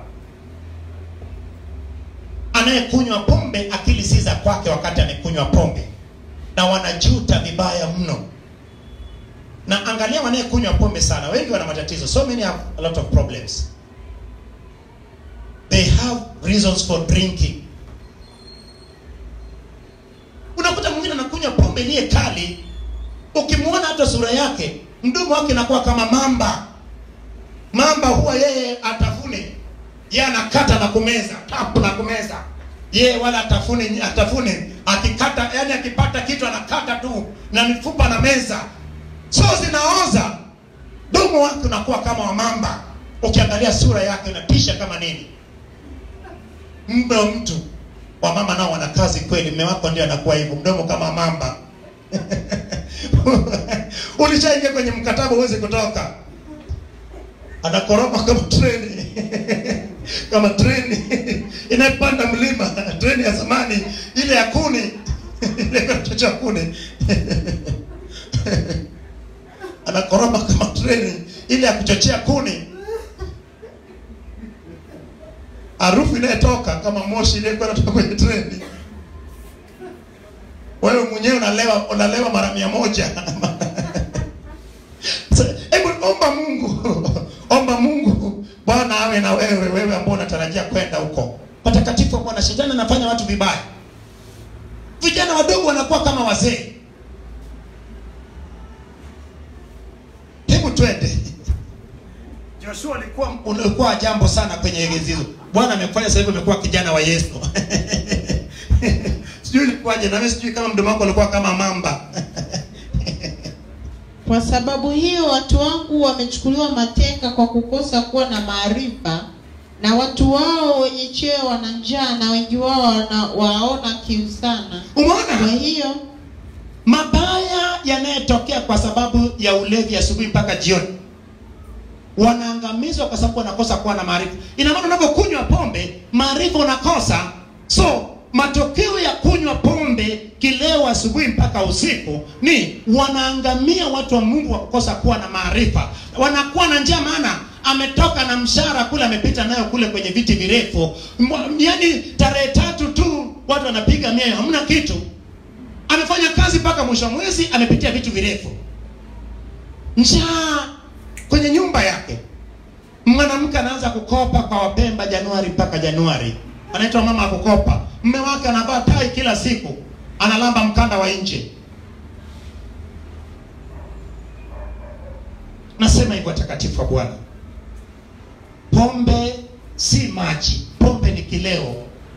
anayekunywa pombe akili si za kwake wakati amekunywa pombe na wanajuta vibaya mno na angalia wanayekunywa pombe sana wengi wana matatizo so many have a lot of problems they have reasons for drinking unakuta mwingine anakunywa pombe iliye kali ukimwona hata sura yake mdomo wake inakuwa kama mamba mamba huwa yeye atafune yeye anakata na kumeza tap na kumeza yeye wala atafune atafune akikata yani akipata kitu anakata tu na mifupa na meza so zinaoza domo wake unakuwa kama wa mamba ukiangalia sura yake unatisha kama nini mbe wa mtu wamama nao wana kazi kweli mme wako ndio anakuwa hivyo mdomo kama mamba ulishaingia kwenye mkataba uweze kutoka anakoroma kama treni kama treni inayopanda mlima treni ya zamani ile ya kuni ile katocha kuni anakoroma kama treni ile ya kuchochea kuni harufu inayotoka kama moshi iliyekuwa inatoka kwenye treni wewe mwenyewe unalewa unalewa mara mia moja hebu omba mungu omba mungu bwana awe na wewe wewe ambao unatarajia kwenda huko patakatifu wa bwana shetani anafanya watu vibaya vijana wadogo wanakuwa kama wazee hebu twende joshua alikuwa ulikuwa jambo sana kwenye egezizo bwana amekufanya sasa hivi umekuwa kijana wa yesu sijui ilikuwaje na mimi sijui kama mdomo wako ulikuwa kama mamba Kwa sababu hiyo watu wangu wamechukuliwa mateka kwa kukosa kuwa na maarifa, na watu wao wenye cheo wana njaa, na wengi wao wana, waona kiu sana. Kwa umeona hiyo mabaya yanayotokea kwa sababu ya ulevi asubuhi mpaka jioni wanaangamizwa kwa sababu wanakosa kuwa na maarifa ina maana unapokunywa pombe maarifa unakosa so matokeo ya kunywa pombe kileo asubuhi mpaka usiku ni wanaangamia watu wa mungu wa kukosa kuwa na maarifa wanakuwa na njaa maana ametoka na mshahara kule amepita nayo kule kwenye viti virefu Mwa- yaani tarehe tatu tu watu wanapiga mia hamna kitu amefanya kazi mpaka mwisho wa mwezi amepitia vitu virefu njaa kwenye nyumba yake mwanamke anaanza kukopa kwa wapemba januari mpaka januari anaitwa mama akukopa mme wake anavaa tai kila siku analamba mkanda wa nje nasema hivyo watakatifu wa bwana pombe si maji pombe ni kileo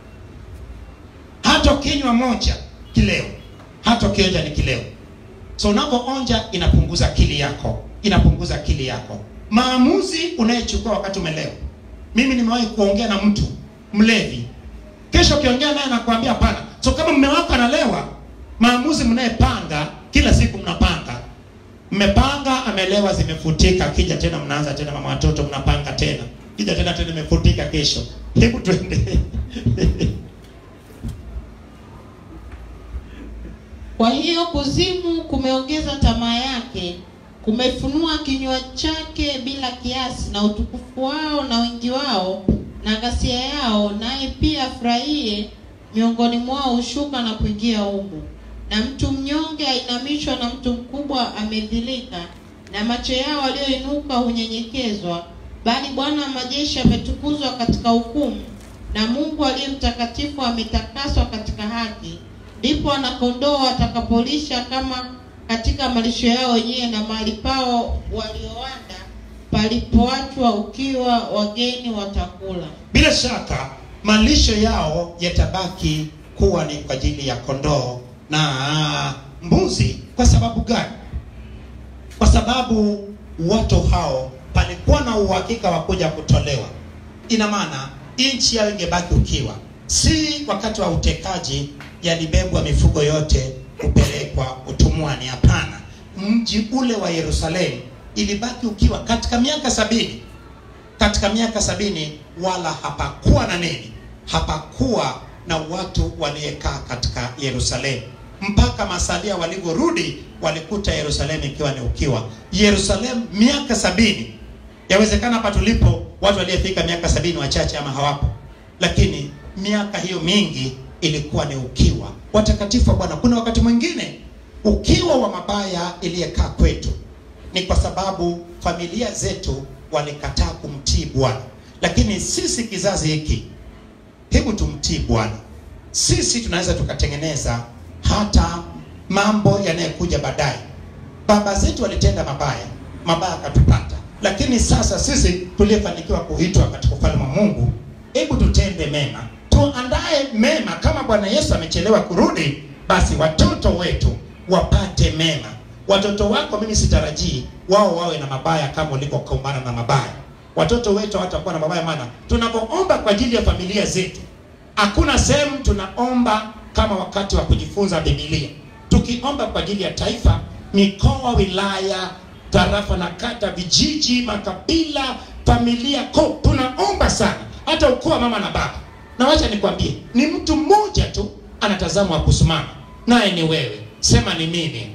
hata ukinywa moja kileo hata ukionja ni kileo so unapoonja inapunguza akili yako inapunguza akili yako maamuzi unayechukua wakati umelewa mimi nimewahi kuongea na mtu mlevi kesho ukiongea naye nakwambia hapana so kama mme wako analewa maamuzi mnayepanga kila siku mnapanga mmepanga amelewa zimefutika kija tena mnaanza tena mama watoto mnapanga tena kija tena tena imefutika kesho hebu twende Kwa hiyo kuzimu kumeongeza tamaa yake, kumefunua kinywa chake bila kiasi, na utukufu wao na wingi wao na ghasia yao, naye pia afurahie miongoni mwao hushuka na kuingia humo. Na mtu mnyonge ainamishwa, na mtu mkubwa amedhilika, na macho yao walioinuka hunyenyekezwa. Bali Bwana wa majeshi ametukuzwa katika hukumu, na Mungu aliye mtakatifu ametakaswa katika haki. Ndipo wanakondoo watakapolisha kama katika malisho yao wenyewe, na mahali pao waliowanda palipoachwa ukiwa, wageni watakula. bila shaka malisho yao yatabaki kuwa ni kwa ajili ya kondoo na mbuzi kwa sababu gani kwa sababu watu hao palikuwa na uhakika wa kuja kutolewa ina maana nchi yao ingebaki ukiwa si wakati wa utekaji yalibebwa mifugo yote kupelekwa utumwani hapana mji ule wa yerusalemu ilibaki ukiwa katika miaka sabini katika miaka sabini wala hapakuwa na nini hapakuwa na watu waliekaa katika yerusalemu mpaka masalia walivyorudi walikuta yerusalemu ikiwa ni ukiwa yerusalemu miaka sabini yawezekana hapa tulipo watu waliyefika miaka sabini wachache ama hawapo lakini miaka hiyo mingi ilikuwa ni ukiwa watakatifu wa bwana kuna wakati mwingine ukiwa wa mabaya iliyekaa kwetu ni kwa sababu familia zetu walikataa kumtii bwana lakini sisi kizazi hiki hebu tumtii bwana sisi tunaweza tukatengeneza hata mambo yanayokuja baadaye baba zetu walitenda mabaya mabaya akatupata lakini sasa sisi tuliyefanikiwa kuitwa katika ufalme wa mungu hebu tutende mema tuandae mema kama bwana yesu amechelewa kurudi basi watoto wetu wapate mema watoto wako mimi sitarajii wao wawe na mabaya kama ulivyokumbana na mabaya watoto wetu hawatakuwa na mabaya maana tunapoomba kwa ajili ya familia zetu hakuna sehemu tunaomba kama wakati wa kujifunza bibilia tukiomba kwa ajili ya taifa mikoa wilaya tarafa na kata vijiji makabila familia ko tunaomba sana hata ukoo wa mama na baba na wacha nikwambie ni mtu mmoja tu anatazamwa kusimama naye ni wewe sema ni mimi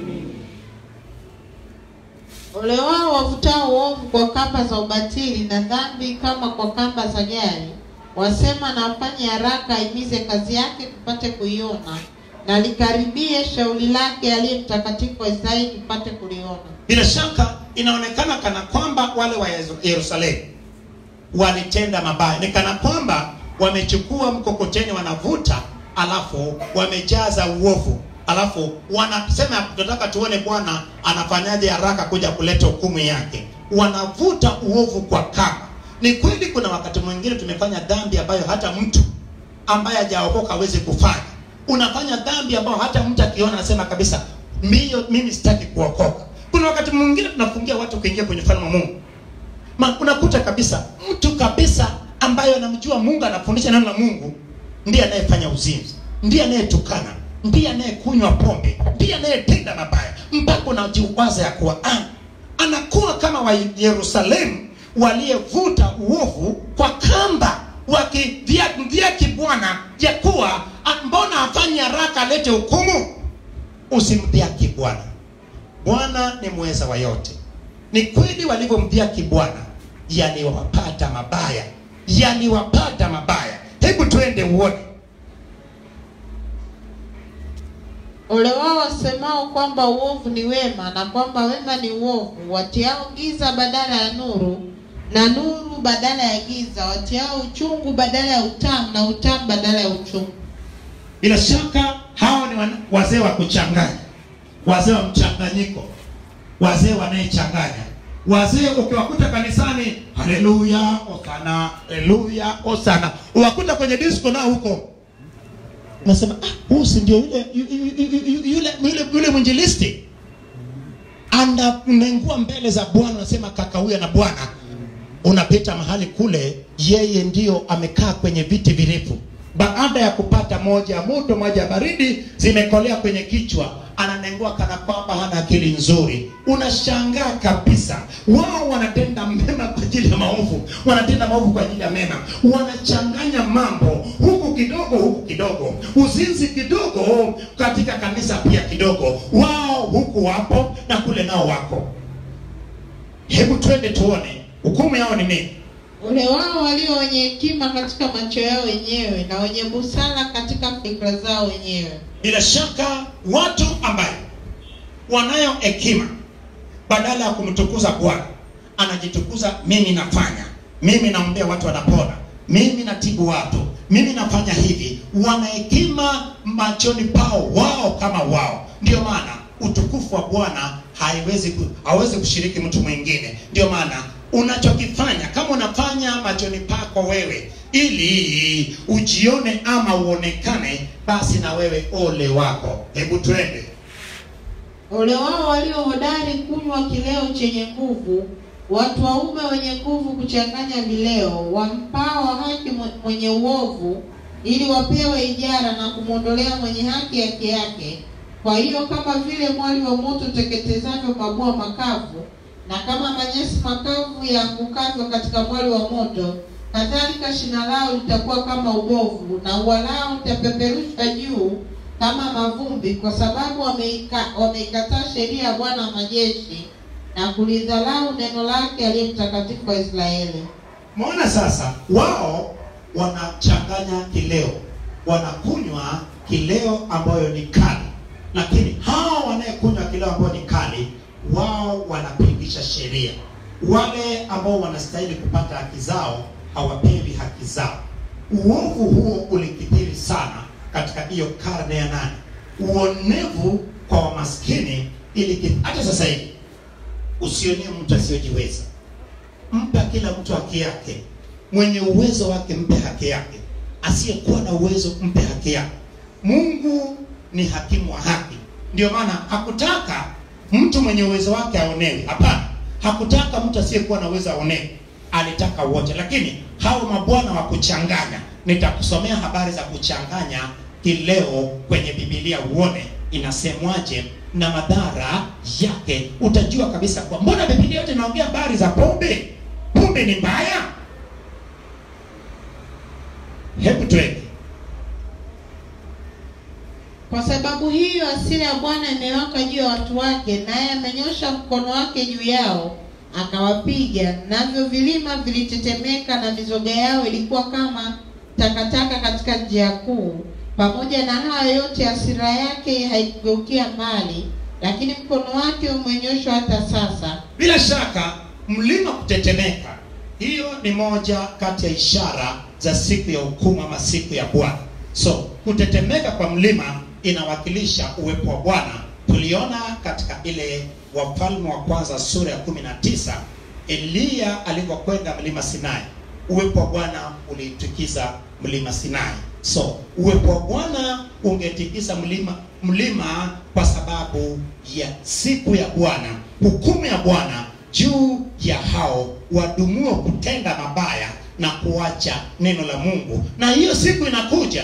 Ole wao wavutao uovu kwa kamba za ubatili na dhambi kama kwa kamba za gari. Wasema na afanye haraka aimize kazi yake tupate kuiona, na likaribie shauri lake aliye mtakatifu wa Israeli tupate kuliona. bila shaka inaonekana kana kwamba wale wa Yeru- yerusalemu walitenda mabaya ni kana kwamba wamechukua mkokoteni wanavuta alafu wamejaza uovu alafu wanasema tunataka tuone bwana anafanyaje haraka kuja kuleta hukumu yake wanavuta uovu kwa kamba ni kweli kuna wakati mwingine tumefanya dhambi ambayo hata mtu ambaye hajaokoka hawezi kufanya unafanya dhambi ambayo hata mtu akiona anasema kabisa mbio mimi sitaki kuokoka kuna wakati mwingine tunafungia watu kuingia kwenye ufalme wa mungu Ma, unakuta kabisa mtu kabisa ambaye anamjua mungu anafundisha neno la mungu ndiye anayefanya uzinzi ndiye anayetukana ndiye anayekunywa pombe ndiye anayetenda mabaya mpaka unajiwaza ya kuwa ah, anakuwa kama wa yerusalemu waliyevuta uovu kwa kamba wakimdhihaki bwana ya kuwa ah, mbona afanye haraka alete hukumu usimdhihaki bwana bwana ni mweza wa yote ni kweli walivyomdhihaki bwana yaliwapata mabaya yaliwapata mabaya hebu twende uone Ole wao wasemao kwamba uovu ni wema na kwamba wema ni uovu, watiao giza badala ya nuru na nuru badala ya giza, watiao uchungu badala ya utamu na utamu badala ya uchungu. bila shaka hao ni wana- wazee wa kuchanganya wazee wa mchanganyiko wazee wanayechanganya wazee ukiwakuta kanisani haleluya osana haleluya osana uwakuta kwenye disco nao huko unasema ah, huyu si ndio yule yu- yu- yu- yu- yule yule yule mwinjilisti ananengua mbele za bwana unasema kaka huyu na bwana unapita mahali kule yeye ndio amekaa kwenye viti virefu baada ya kupata moja ya moto moja ya baridi zimekolea kwenye kichwa ananengua kana kwamba hana akili nzuri unashangaa kabisa wao wanatenda mema kwa ajili ya maovu wanatenda maovu kwa ajili ya mema wanachanganya mambo huku kidogo huku kidogo uzinzi kidogo katika kanisa pia kidogo wao huku wapo na kule nao wako hebu twende tuone hukumu yao ni nini Ole wao walio wenye hekima katika macho yao wenyewe na wenye busara katika fikra zao wenyewe. bila shaka watu ambaye wanayo hekima badala ya kumtukuza bwana anajitukuza mimi nafanya mimi naombea watu wanapona mimi natibu watu mimi nafanya hivi wana hekima machoni pao wao kama wao ndio maana utukufu wa bwana haiwezi ku, hawezi kushiriki mtu mwingine ndio maana unachokifanya kama unafanya machoni pako wewe ili ujione ama uonekane basi na wewe ole wako hebu twende Ole wao walio hodari kunywa kileo chenye nguvu, watu waume wenye nguvu kuchanganya vileo, wampao haki mwe- mwenye uovu, ili wapewe ijara na kumwondolea mwenye haki haki yake. Kwa hiyo kama vile mwali wa moto uteketezavyo mabua makavu, na kama manyasi makavu yaangukavyo katika mwali wa moto, kadhalika shina lao litakuwa kama ubovu, na ua lao litapeperushwa juu kama mavumbi, kwa sababu wameika- wameikataa sheria ya Bwana wa majeshi na kulidharau neno lake aliye mtakatifu wa Israeli. Maona sasa, wao wanachanganya kileo, wanakunywa kileo ambayo ni kali, lakini hao wanayekunywa kileo ambayo ni kali, wao wanapingisha sheria. Wale ambao wanastahili kupata haki zao hawapewi haki zao. Uovu huo ulikithiri sana katika hiyo karne ya nane. Uonevu kwa wamaskini ili hata sasa hivi usionee mtu asiyojiweza mpe kila mtu haki yake mwenye uwezo wake mpe haki yake asiyekuwa na uwezo mpe haki yake mungu ni hakimu wa haki ndio maana hakutaka mtu mwenye uwezo wake aonewe hapana hakutaka mtu asiyekuwa na uwezo aonewe alitaka wote lakini hao mabwana wa kuchanganya nitakusomea habari za kuchanganya kileo kwenye bibilia uone inasemwaje na madhara yake utajua kabisa kwa mbona bibilia yote inaongea habari za pombe pombe ni mbaya hebu twende Kwa sababu hiyo hasira ya Bwana imewaka juu ya watu wake, naye amenyosha mkono wake juu yao akawapiga, navyo vilima vilitetemeka, na mizoga yao ilikuwa kama takataka katika njia kuu. Pamoja na hayo yote, hasira yake haikugeukia mbali, lakini mkono wake umenyoshwa hata sasa. bila shaka mlima kutetemeka hiyo ni moja kati ya ishara za siku ya hukumu ama siku ya bwana so kutetemeka kwa mlima inawakilisha uwepo wa bwana tuliona katika ile wafalme wa kwanza sura ya 19 eliya alivyokwenda mlima sinai uwepo wa bwana uliitikiza mlima sinai so uwepo wa bwana ungetikisa mlima mlima kwa sababu ya siku ya bwana hukumu ya bwana juu ya hao wadumuo kutenda mabaya na kuacha neno la mungu na hiyo siku inakuja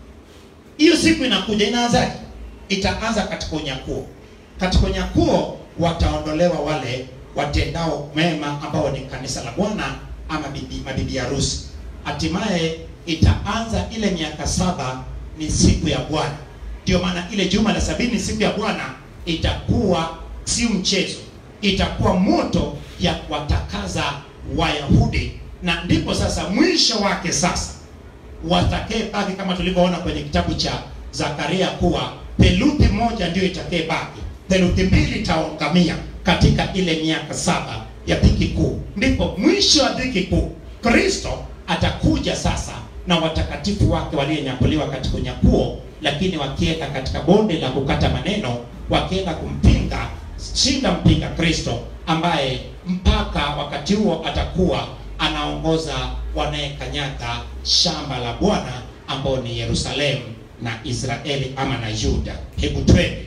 hiyo siku inakuja inaanzaje itaanza katika unyakuo katika unyakuo wataondolewa wale watendao mema ambao ni kanisa la bwana ama bibi, mabibi harusi hatimaye itaanza ile miaka saba ni siku ya bwana ndio maana ile juma la sabini ni siku ya bwana itakuwa si mchezo itakuwa moto ya kuwatakaza wayahudi na ndipo sasa mwisho wake sasa watakee baki kama tulivyoona kwenye kitabu cha zakaria kuwa theluthi moja ndio itakee baki theluthi mbili itaangamia katika ile miaka saba ya dhiki kuu ndipo mwisho wa dhiki kuu kristo atakuja sasa na watakatifu wake walionyakuliwa katika unyakuo lakini wakienda katika bonde la kukata maneno wakienda kumpinga shinda mpinga kristo ambaye mpaka wakati huo atakuwa anaongoza wanayekanyaga shamba la bwana ambao ni yerusalemu na israeli ama na yuda hebu twende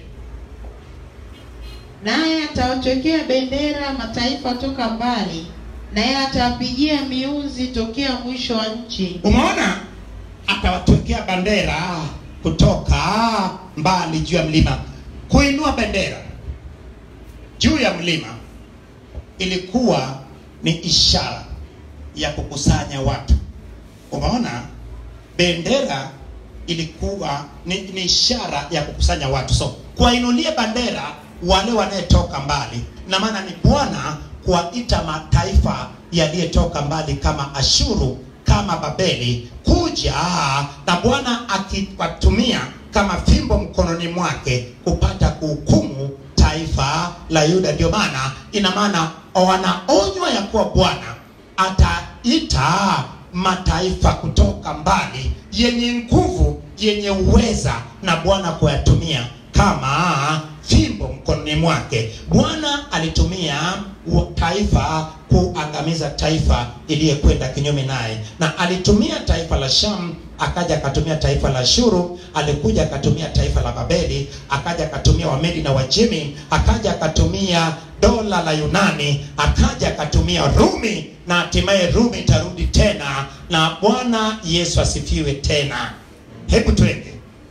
naye atawachokea bendera mataifa toka mbali, naye atawapigia miuzi tokea mwisho wa nchi. umeona atawatwekea bendera kutoka mbali juu ya mlima kuinua bendera juu ya mlima ilikuwa ni ishara ya kukusanya watu umeona bendera ilikuwa ni, ni ishara ya kukusanya watu so kuwainulie bandera wale wanayetoka mbali na maana ni bwana kuwaita mataifa yaliyotoka mbali kama ashuru kama babeli kuja na bwana akiwatumia kama fimbo mkononi mwake kupata kuhukumu taifa la yuda ndio maana ina maana wanaonywa ya kuwa bwana ataita mataifa kutoka mbali yenye nguvu yenye uweza na bwana kuyatumia kama fimbo mkononi mwake bwana alitumia wa- taifa kuangamiza taifa iliyekwenda kinyume naye na alitumia taifa la sham akaja akatumia taifa la shuru alikuja akatumia taifa la babeli akaja akatumia wamedi na wajemi akaja akatumia dola la yunani akaja akatumia rumi na hatimaye rumi itarudi tena na bwana yesu asifiwe tena hebu twende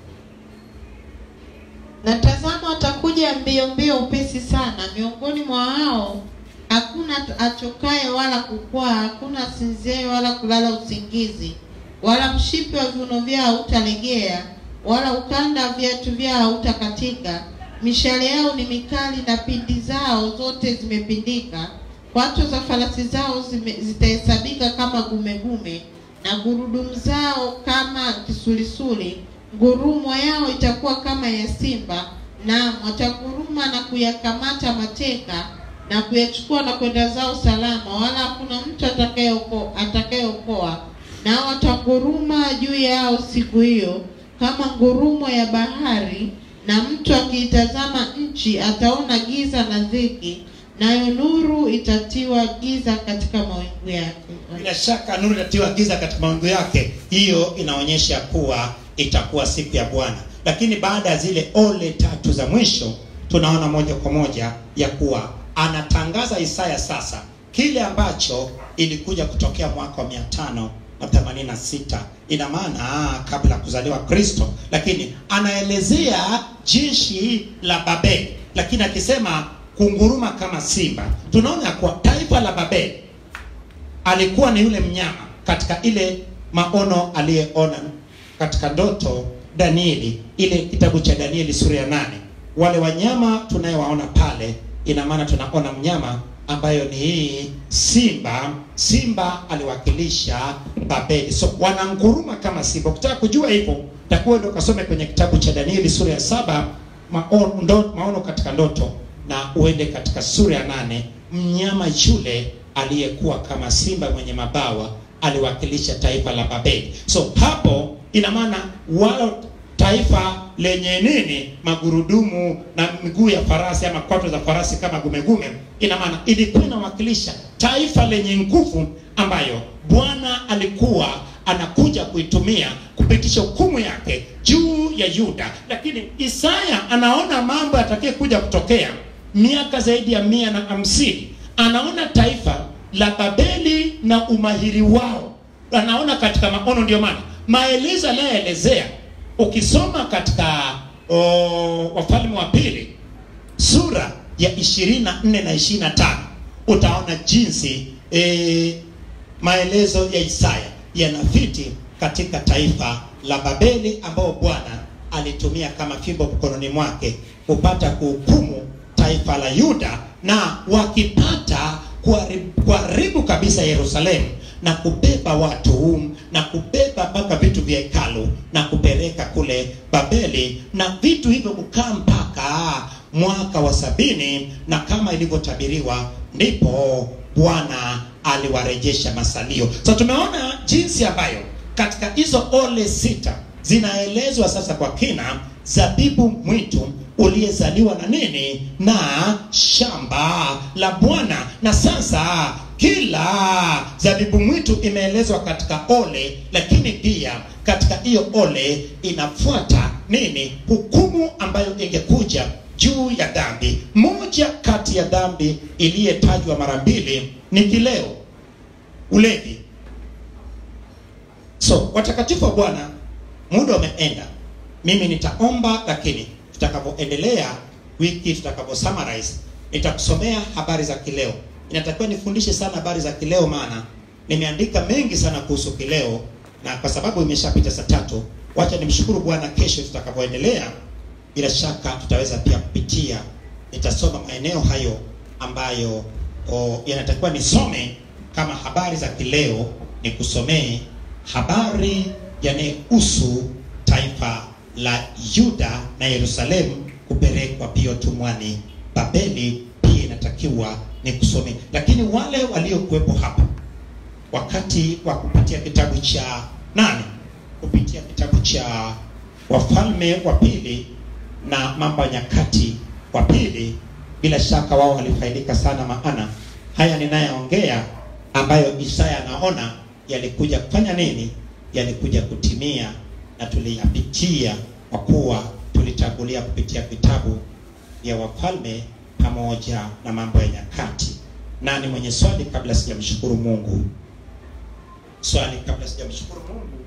Na tazama atakuja mbio mbio upesi sana, miongoni mwa hao hakuna achokaye wala kukwaa, hakuna sinziaye wala kulala usingizi, wala mshipi wa viuno vyao hautalegea, wala ukanda wa viatu vyao hautakatika. Mishale yao ni mikali na pindi zao zote zimepindika. Kwato za farasi zao zime- zitahesabika kama gumegume, na gurudumu zao kama kisulisuli ngurumo yao itakuwa kama ya simba naam wataguruma na kuyakamata mateka na kuyachukua na kwenda zao salama wala hakuna mtu atakayeoko- atakayeokoa nao wataguruma juu yao siku hiyo kama ngurumo ya bahari na mtu akiitazama nchi ataona giza na dhiki nayo nuru itatiwa giza katika mawingu yake bila shaka nuru itatiwa giza katika mawingu yake hiyo inaonyesha kuwa itakuwa siku ya bwana lakini baada ya zile ole tatu za mwisho tunaona moja kwa moja ya kuwa anatangaza isaya sasa kile ambacho ilikuja kutokea mwaka wa mia tano na themanini na sita ina maana ah, kabla ya kuzaliwa kristo lakini anaelezea jeshi la babeli lakini akisema kunguruma kama simba tunaona ya kuwa taifa la babeli alikuwa ni yule mnyama katika ile maono aliyeona katika ndoto danieli ile kitabu cha danieli sura ya nane wale wanyama tunayewaona pale ina maana tunaona mnyama ambayo ni hii simba simba aliwakilisha babeli so wananguruma kama simba ukitaka kujua hivyo takuwa ndo kasome kwenye kitabu cha danieli sura ya saba maono, ndo, maono katika ndoto na uende katika sura ya nane mnyama yule aliyekuwa kama simba mwenye mabawa aliwakilisha taifa la babeli so hapo ina maana walo taifa lenye nini magurudumu na miguu ya farasi ama kwato za farasi kama gumegume ina maana ilikuwa inawakilisha taifa lenye nguvu ambayo bwana alikuwa anakuja kuitumia kupitisha hukumu yake juu ya yuda lakini isaya anaona mambo yatakaye kuja kutokea miaka zaidi ya mia na hamsini anaona taifa la babeli na umahiri wao anaona katika maono ndio maana maelezo anayoelezea ukisoma katika o, wafalme wa pili sura ya 24 na 25 utaona jinsi e, maelezo ya isaya yanafiti katika taifa la babeli ambao bwana alitumia kama fimbo mkononi mwake kupata kuhukumu taifa la yuda na wakipata kuharibu, kuharibu kabisa yerusalemu na kubeba watu na kubeba mpaka vitu vya hekalu na kupeleka kule babeli na vitu hivyo kukaa mpaka mwaka wa sabini na kama ilivyotabiriwa ndipo bwana aliwarejesha masalio so tumeona jinsi ambayo katika hizo ole sita zinaelezwa sasa kwa kina zabibu mwitu uliyezaliwa na nini na shamba la bwana na sasa kila zabibu mwitu imeelezwa katika ole lakini pia katika hiyo ole inafuata nini hukumu ambayo ingekuja juu ya dhambi moja kati ya dhambi iliyetajwa mara mbili ni kileo ulevi so watakatifu wa bwana muda umeenda mimi nitaomba lakini tutakapoendelea wiki tutakapo summarize nitakusomea habari za kileo inatakiwa nifundishe sana habari za kileo maana nimeandika mengi sana kuhusu kileo na kwa sababu imeshapita saa tatu wacha nimshukuru Bwana. Kesho tutakapoendelea, bila shaka tutaweza pia kupitia, nitasoma maeneo hayo ambayo o, yanatakiwa nisome kama habari za kileo, nikusomee habari yanayohusu taifa la Yuda na Yerusalemu kupelekwa pia utumwani Babeli, pia inatakiwa nikusomee. Lakini wale waliokuwepo hapa wakati wa kupitia kitabu cha nane kupitia kitabu cha Wafalme wa Pili na Mambo ya Nyakati wa Pili, bila shaka wao walifaidika sana, maana haya ninayoongea ambayo Isaya anaona yalikuja kufanya nini? Yalikuja kutimia, na tuliyapitia kwa kuwa tulitangulia kupitia vitabu vya Wafalme pamoja na Mambo ya Nyakati. Nani mwenye swali kabla sijamshukuru Mungu? Swali kabla sijamshukuru Mungu.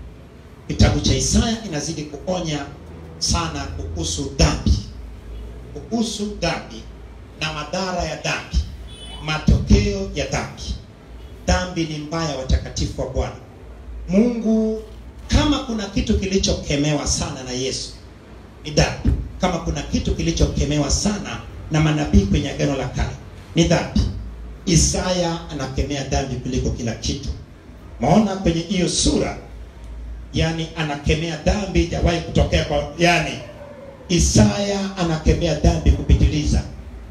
Kitabu cha Isaya inazidi kuonya sana kuhusu dhambi, kuhusu dhambi na madhara ya dhambi, matokeo ya dhambi. Dhambi ni mbaya, watakatifu wa Bwana Mungu. Kama kuna kitu kilichokemewa sana na Yesu ni dhambi. Kama kuna kitu kilichokemewa sana na manabii kwenye Agano la Kale ni dhambi. Isaya anakemea dhambi kuliko kila kitu. Maona kwenye hiyo sura, yani anakemea dhambi jawahi kutokea kwa, yani Isaya anakemea dhambi kupitiliza.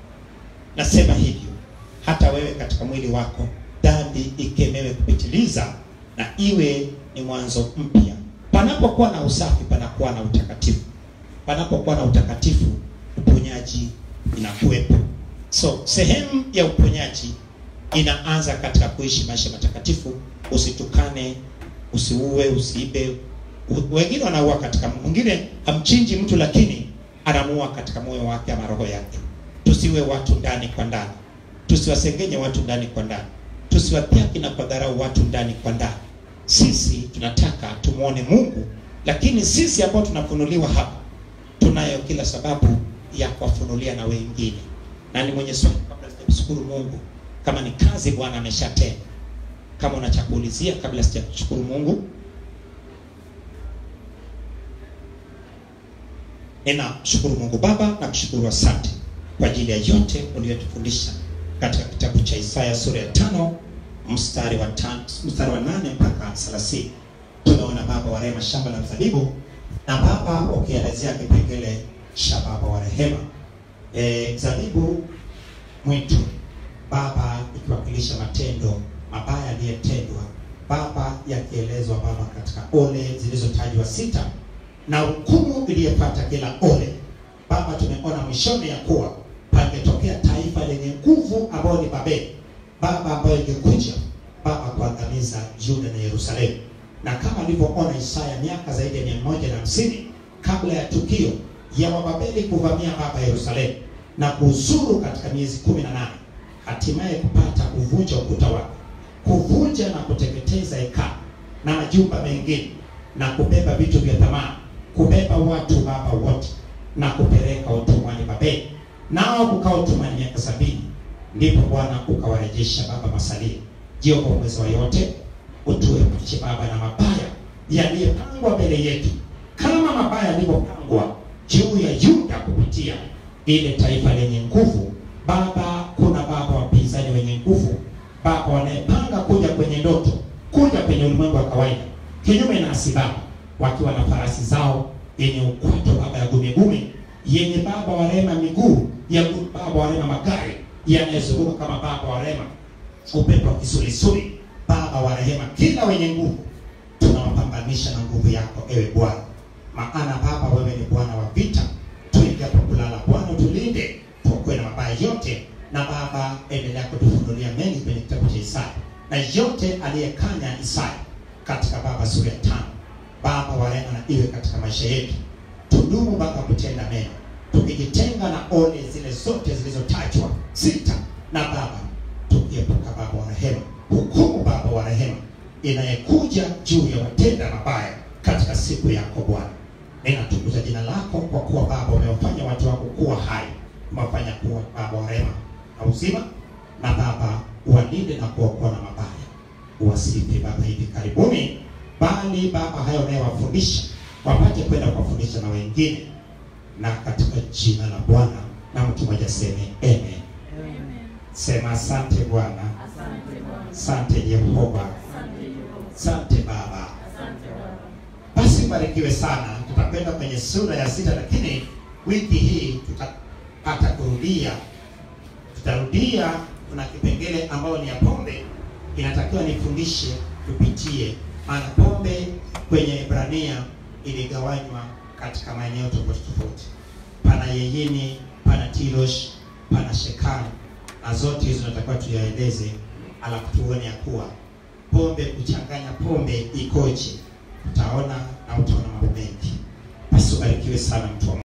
Nasema hivyo hata wewe katika mwili wako dhambi ikemewe kupitiliza, na iwe ni mwanzo mpya. Panapokuwa na usafi, panakuwa na utakatifu. Panapokuwa na utakatifu, uponyaji inakuwepo. So sehemu ya uponyaji inaanza katika kuishi maisha matakatifu. Usitukane, usiue, usiibe. U- Wengine wanaua katika, mwingine hamchinji mtu, lakini anamuua katika moyo wake ama roho yake. Tusiwe watu ndani kwa ndani, tusiwasengenye watu ndani kwa ndani, tusiwadhihaki na kudharau watu ndani kwa ndani. Sisi tunataka tumwone Mungu, lakini sisi ambao tunafunuliwa hapa tunayo kila sababu ya kuwafunulia na wengine. Na ni mwenye swali kabla sijamshukuru Mungu, kama ni kazi Bwana ameshatenda, kama una cha kuulizia kabla sijamshukuru Mungu. Ninamshukuru Mungu Baba na kushukuru asante kwa ajili ya yote uliyotufundisha katika kitabu cha Isaya sura ya tano mstari wa tano, mstari wa nane mpaka thelathini. Tumeona Baba wa rehema shamba la mzabibu na Baba ukielezea kipengele cha Baba wa rehema e, zabibu mwitu Baba ikiwakilisha matendo mabaya yaliyotendwa Baba yakielezwa Baba katika ole zilizotajwa sita na hukumu iliyopata kila ole. Baba, tumeona mwishoni ya kuwa pangetokea taifa lenye nguvu ambayo ni Babeli, Baba, ambayo ingekuja Baba kuangamiza Yuda na Yerusalemu, na kama alivyoona Isaya miaka zaidi ya mia moja na hamsini kabla ya tukio ya Wababeli kuvamia Baba Yerusalemu na kuuzuru katika miezi kumi na nane hatimaye kupata kuvunja ukuta wake, kuvunja na kuteketeza hekalu na majumba mengine na kubeba vitu vya thamani, kubeba watu Baba wote na kupeleka utumwani Babeli, nao kukaa utumwani miaka sabini. Ndipo Bwana ukawarejesha Baba masalia. Jehova mweza wa yote, utuepushe Baba na mabaya yaliyopangwa mbele yetu, kama mabaya yalivyopangwa juu ya Yuda kupitia ile taifa lenye nguvu. Baba, kuna baba wapinzani wenye nguvu, baba wanayepanga kuja kwenye ndoto, kuja kwenye ulimwengu wa kawaida kinyume nasi Baba, wakiwa na farasi zao yenye ukwato Baba ya gumigumi, yenye Baba wa rehema miguu ya gu- Baba wa rehema magari yanayozunguka kama Baba wa rehema upepo wa kisulisuli. Baba wa rehema, kila wenye nguvu tunawapambanisha na nguvu yako, ewe Bwana, maana Baba wewe ni Bwana wa vita. Tuingiapo kulala, Bwana utulinde, tuokoe na mabaya yote, na Baba endelea kutufunulia mengi kwenye kitabu cha Isaya na yote aliyekanya Isaya katika Baba sura ya tano. Baba wa rehema, na iwe katika maisha yetu, tudumu Baba kutenda mema, tukijitenga na ole zile zote zilizotajwa sita, na Baba tukiepuka Baba wa rehema, hukumu Baba wa rehema inayekuja juu ya watenda mabaya katika siku yako Bwana. Ninatukuza jina lako kwa kuwa Baba umewafanya watu wako kuwa hai, umewafanya kuwa Baba wa rehema na uzima, na Baba uwalinde na kuokoa na mabaya uwasifi Baba hivi karibuni, bali Baba hayo unayowafundisha wapate kwenda kuwafundisha na wengine, na katika jina la Bwana na mtu mmoja seme amen. Sema asante Bwana, asante Yehova, asante Baba. Basi mbarikiwe sana. Tutakwenda kwenye sura ya sita, lakini wiki hii tutapata kurudia, tutarudia. Kuna kipengele ambayo ni ya pombe, inatakiwa nifundishe, tupitie, maana pombe kwenye Ibrania iligawanywa katika maeneo tofauti tofauti. Pana Yeyini, pana Tirosh, pana Shekani, na zote hizo tunatakiwa tuyaeleze, alafu tuone ya kuwa pombe, kuchanganya pombe ikoje utaona na utaona mambo mengi. Basi ubarikiwe sana mtu wa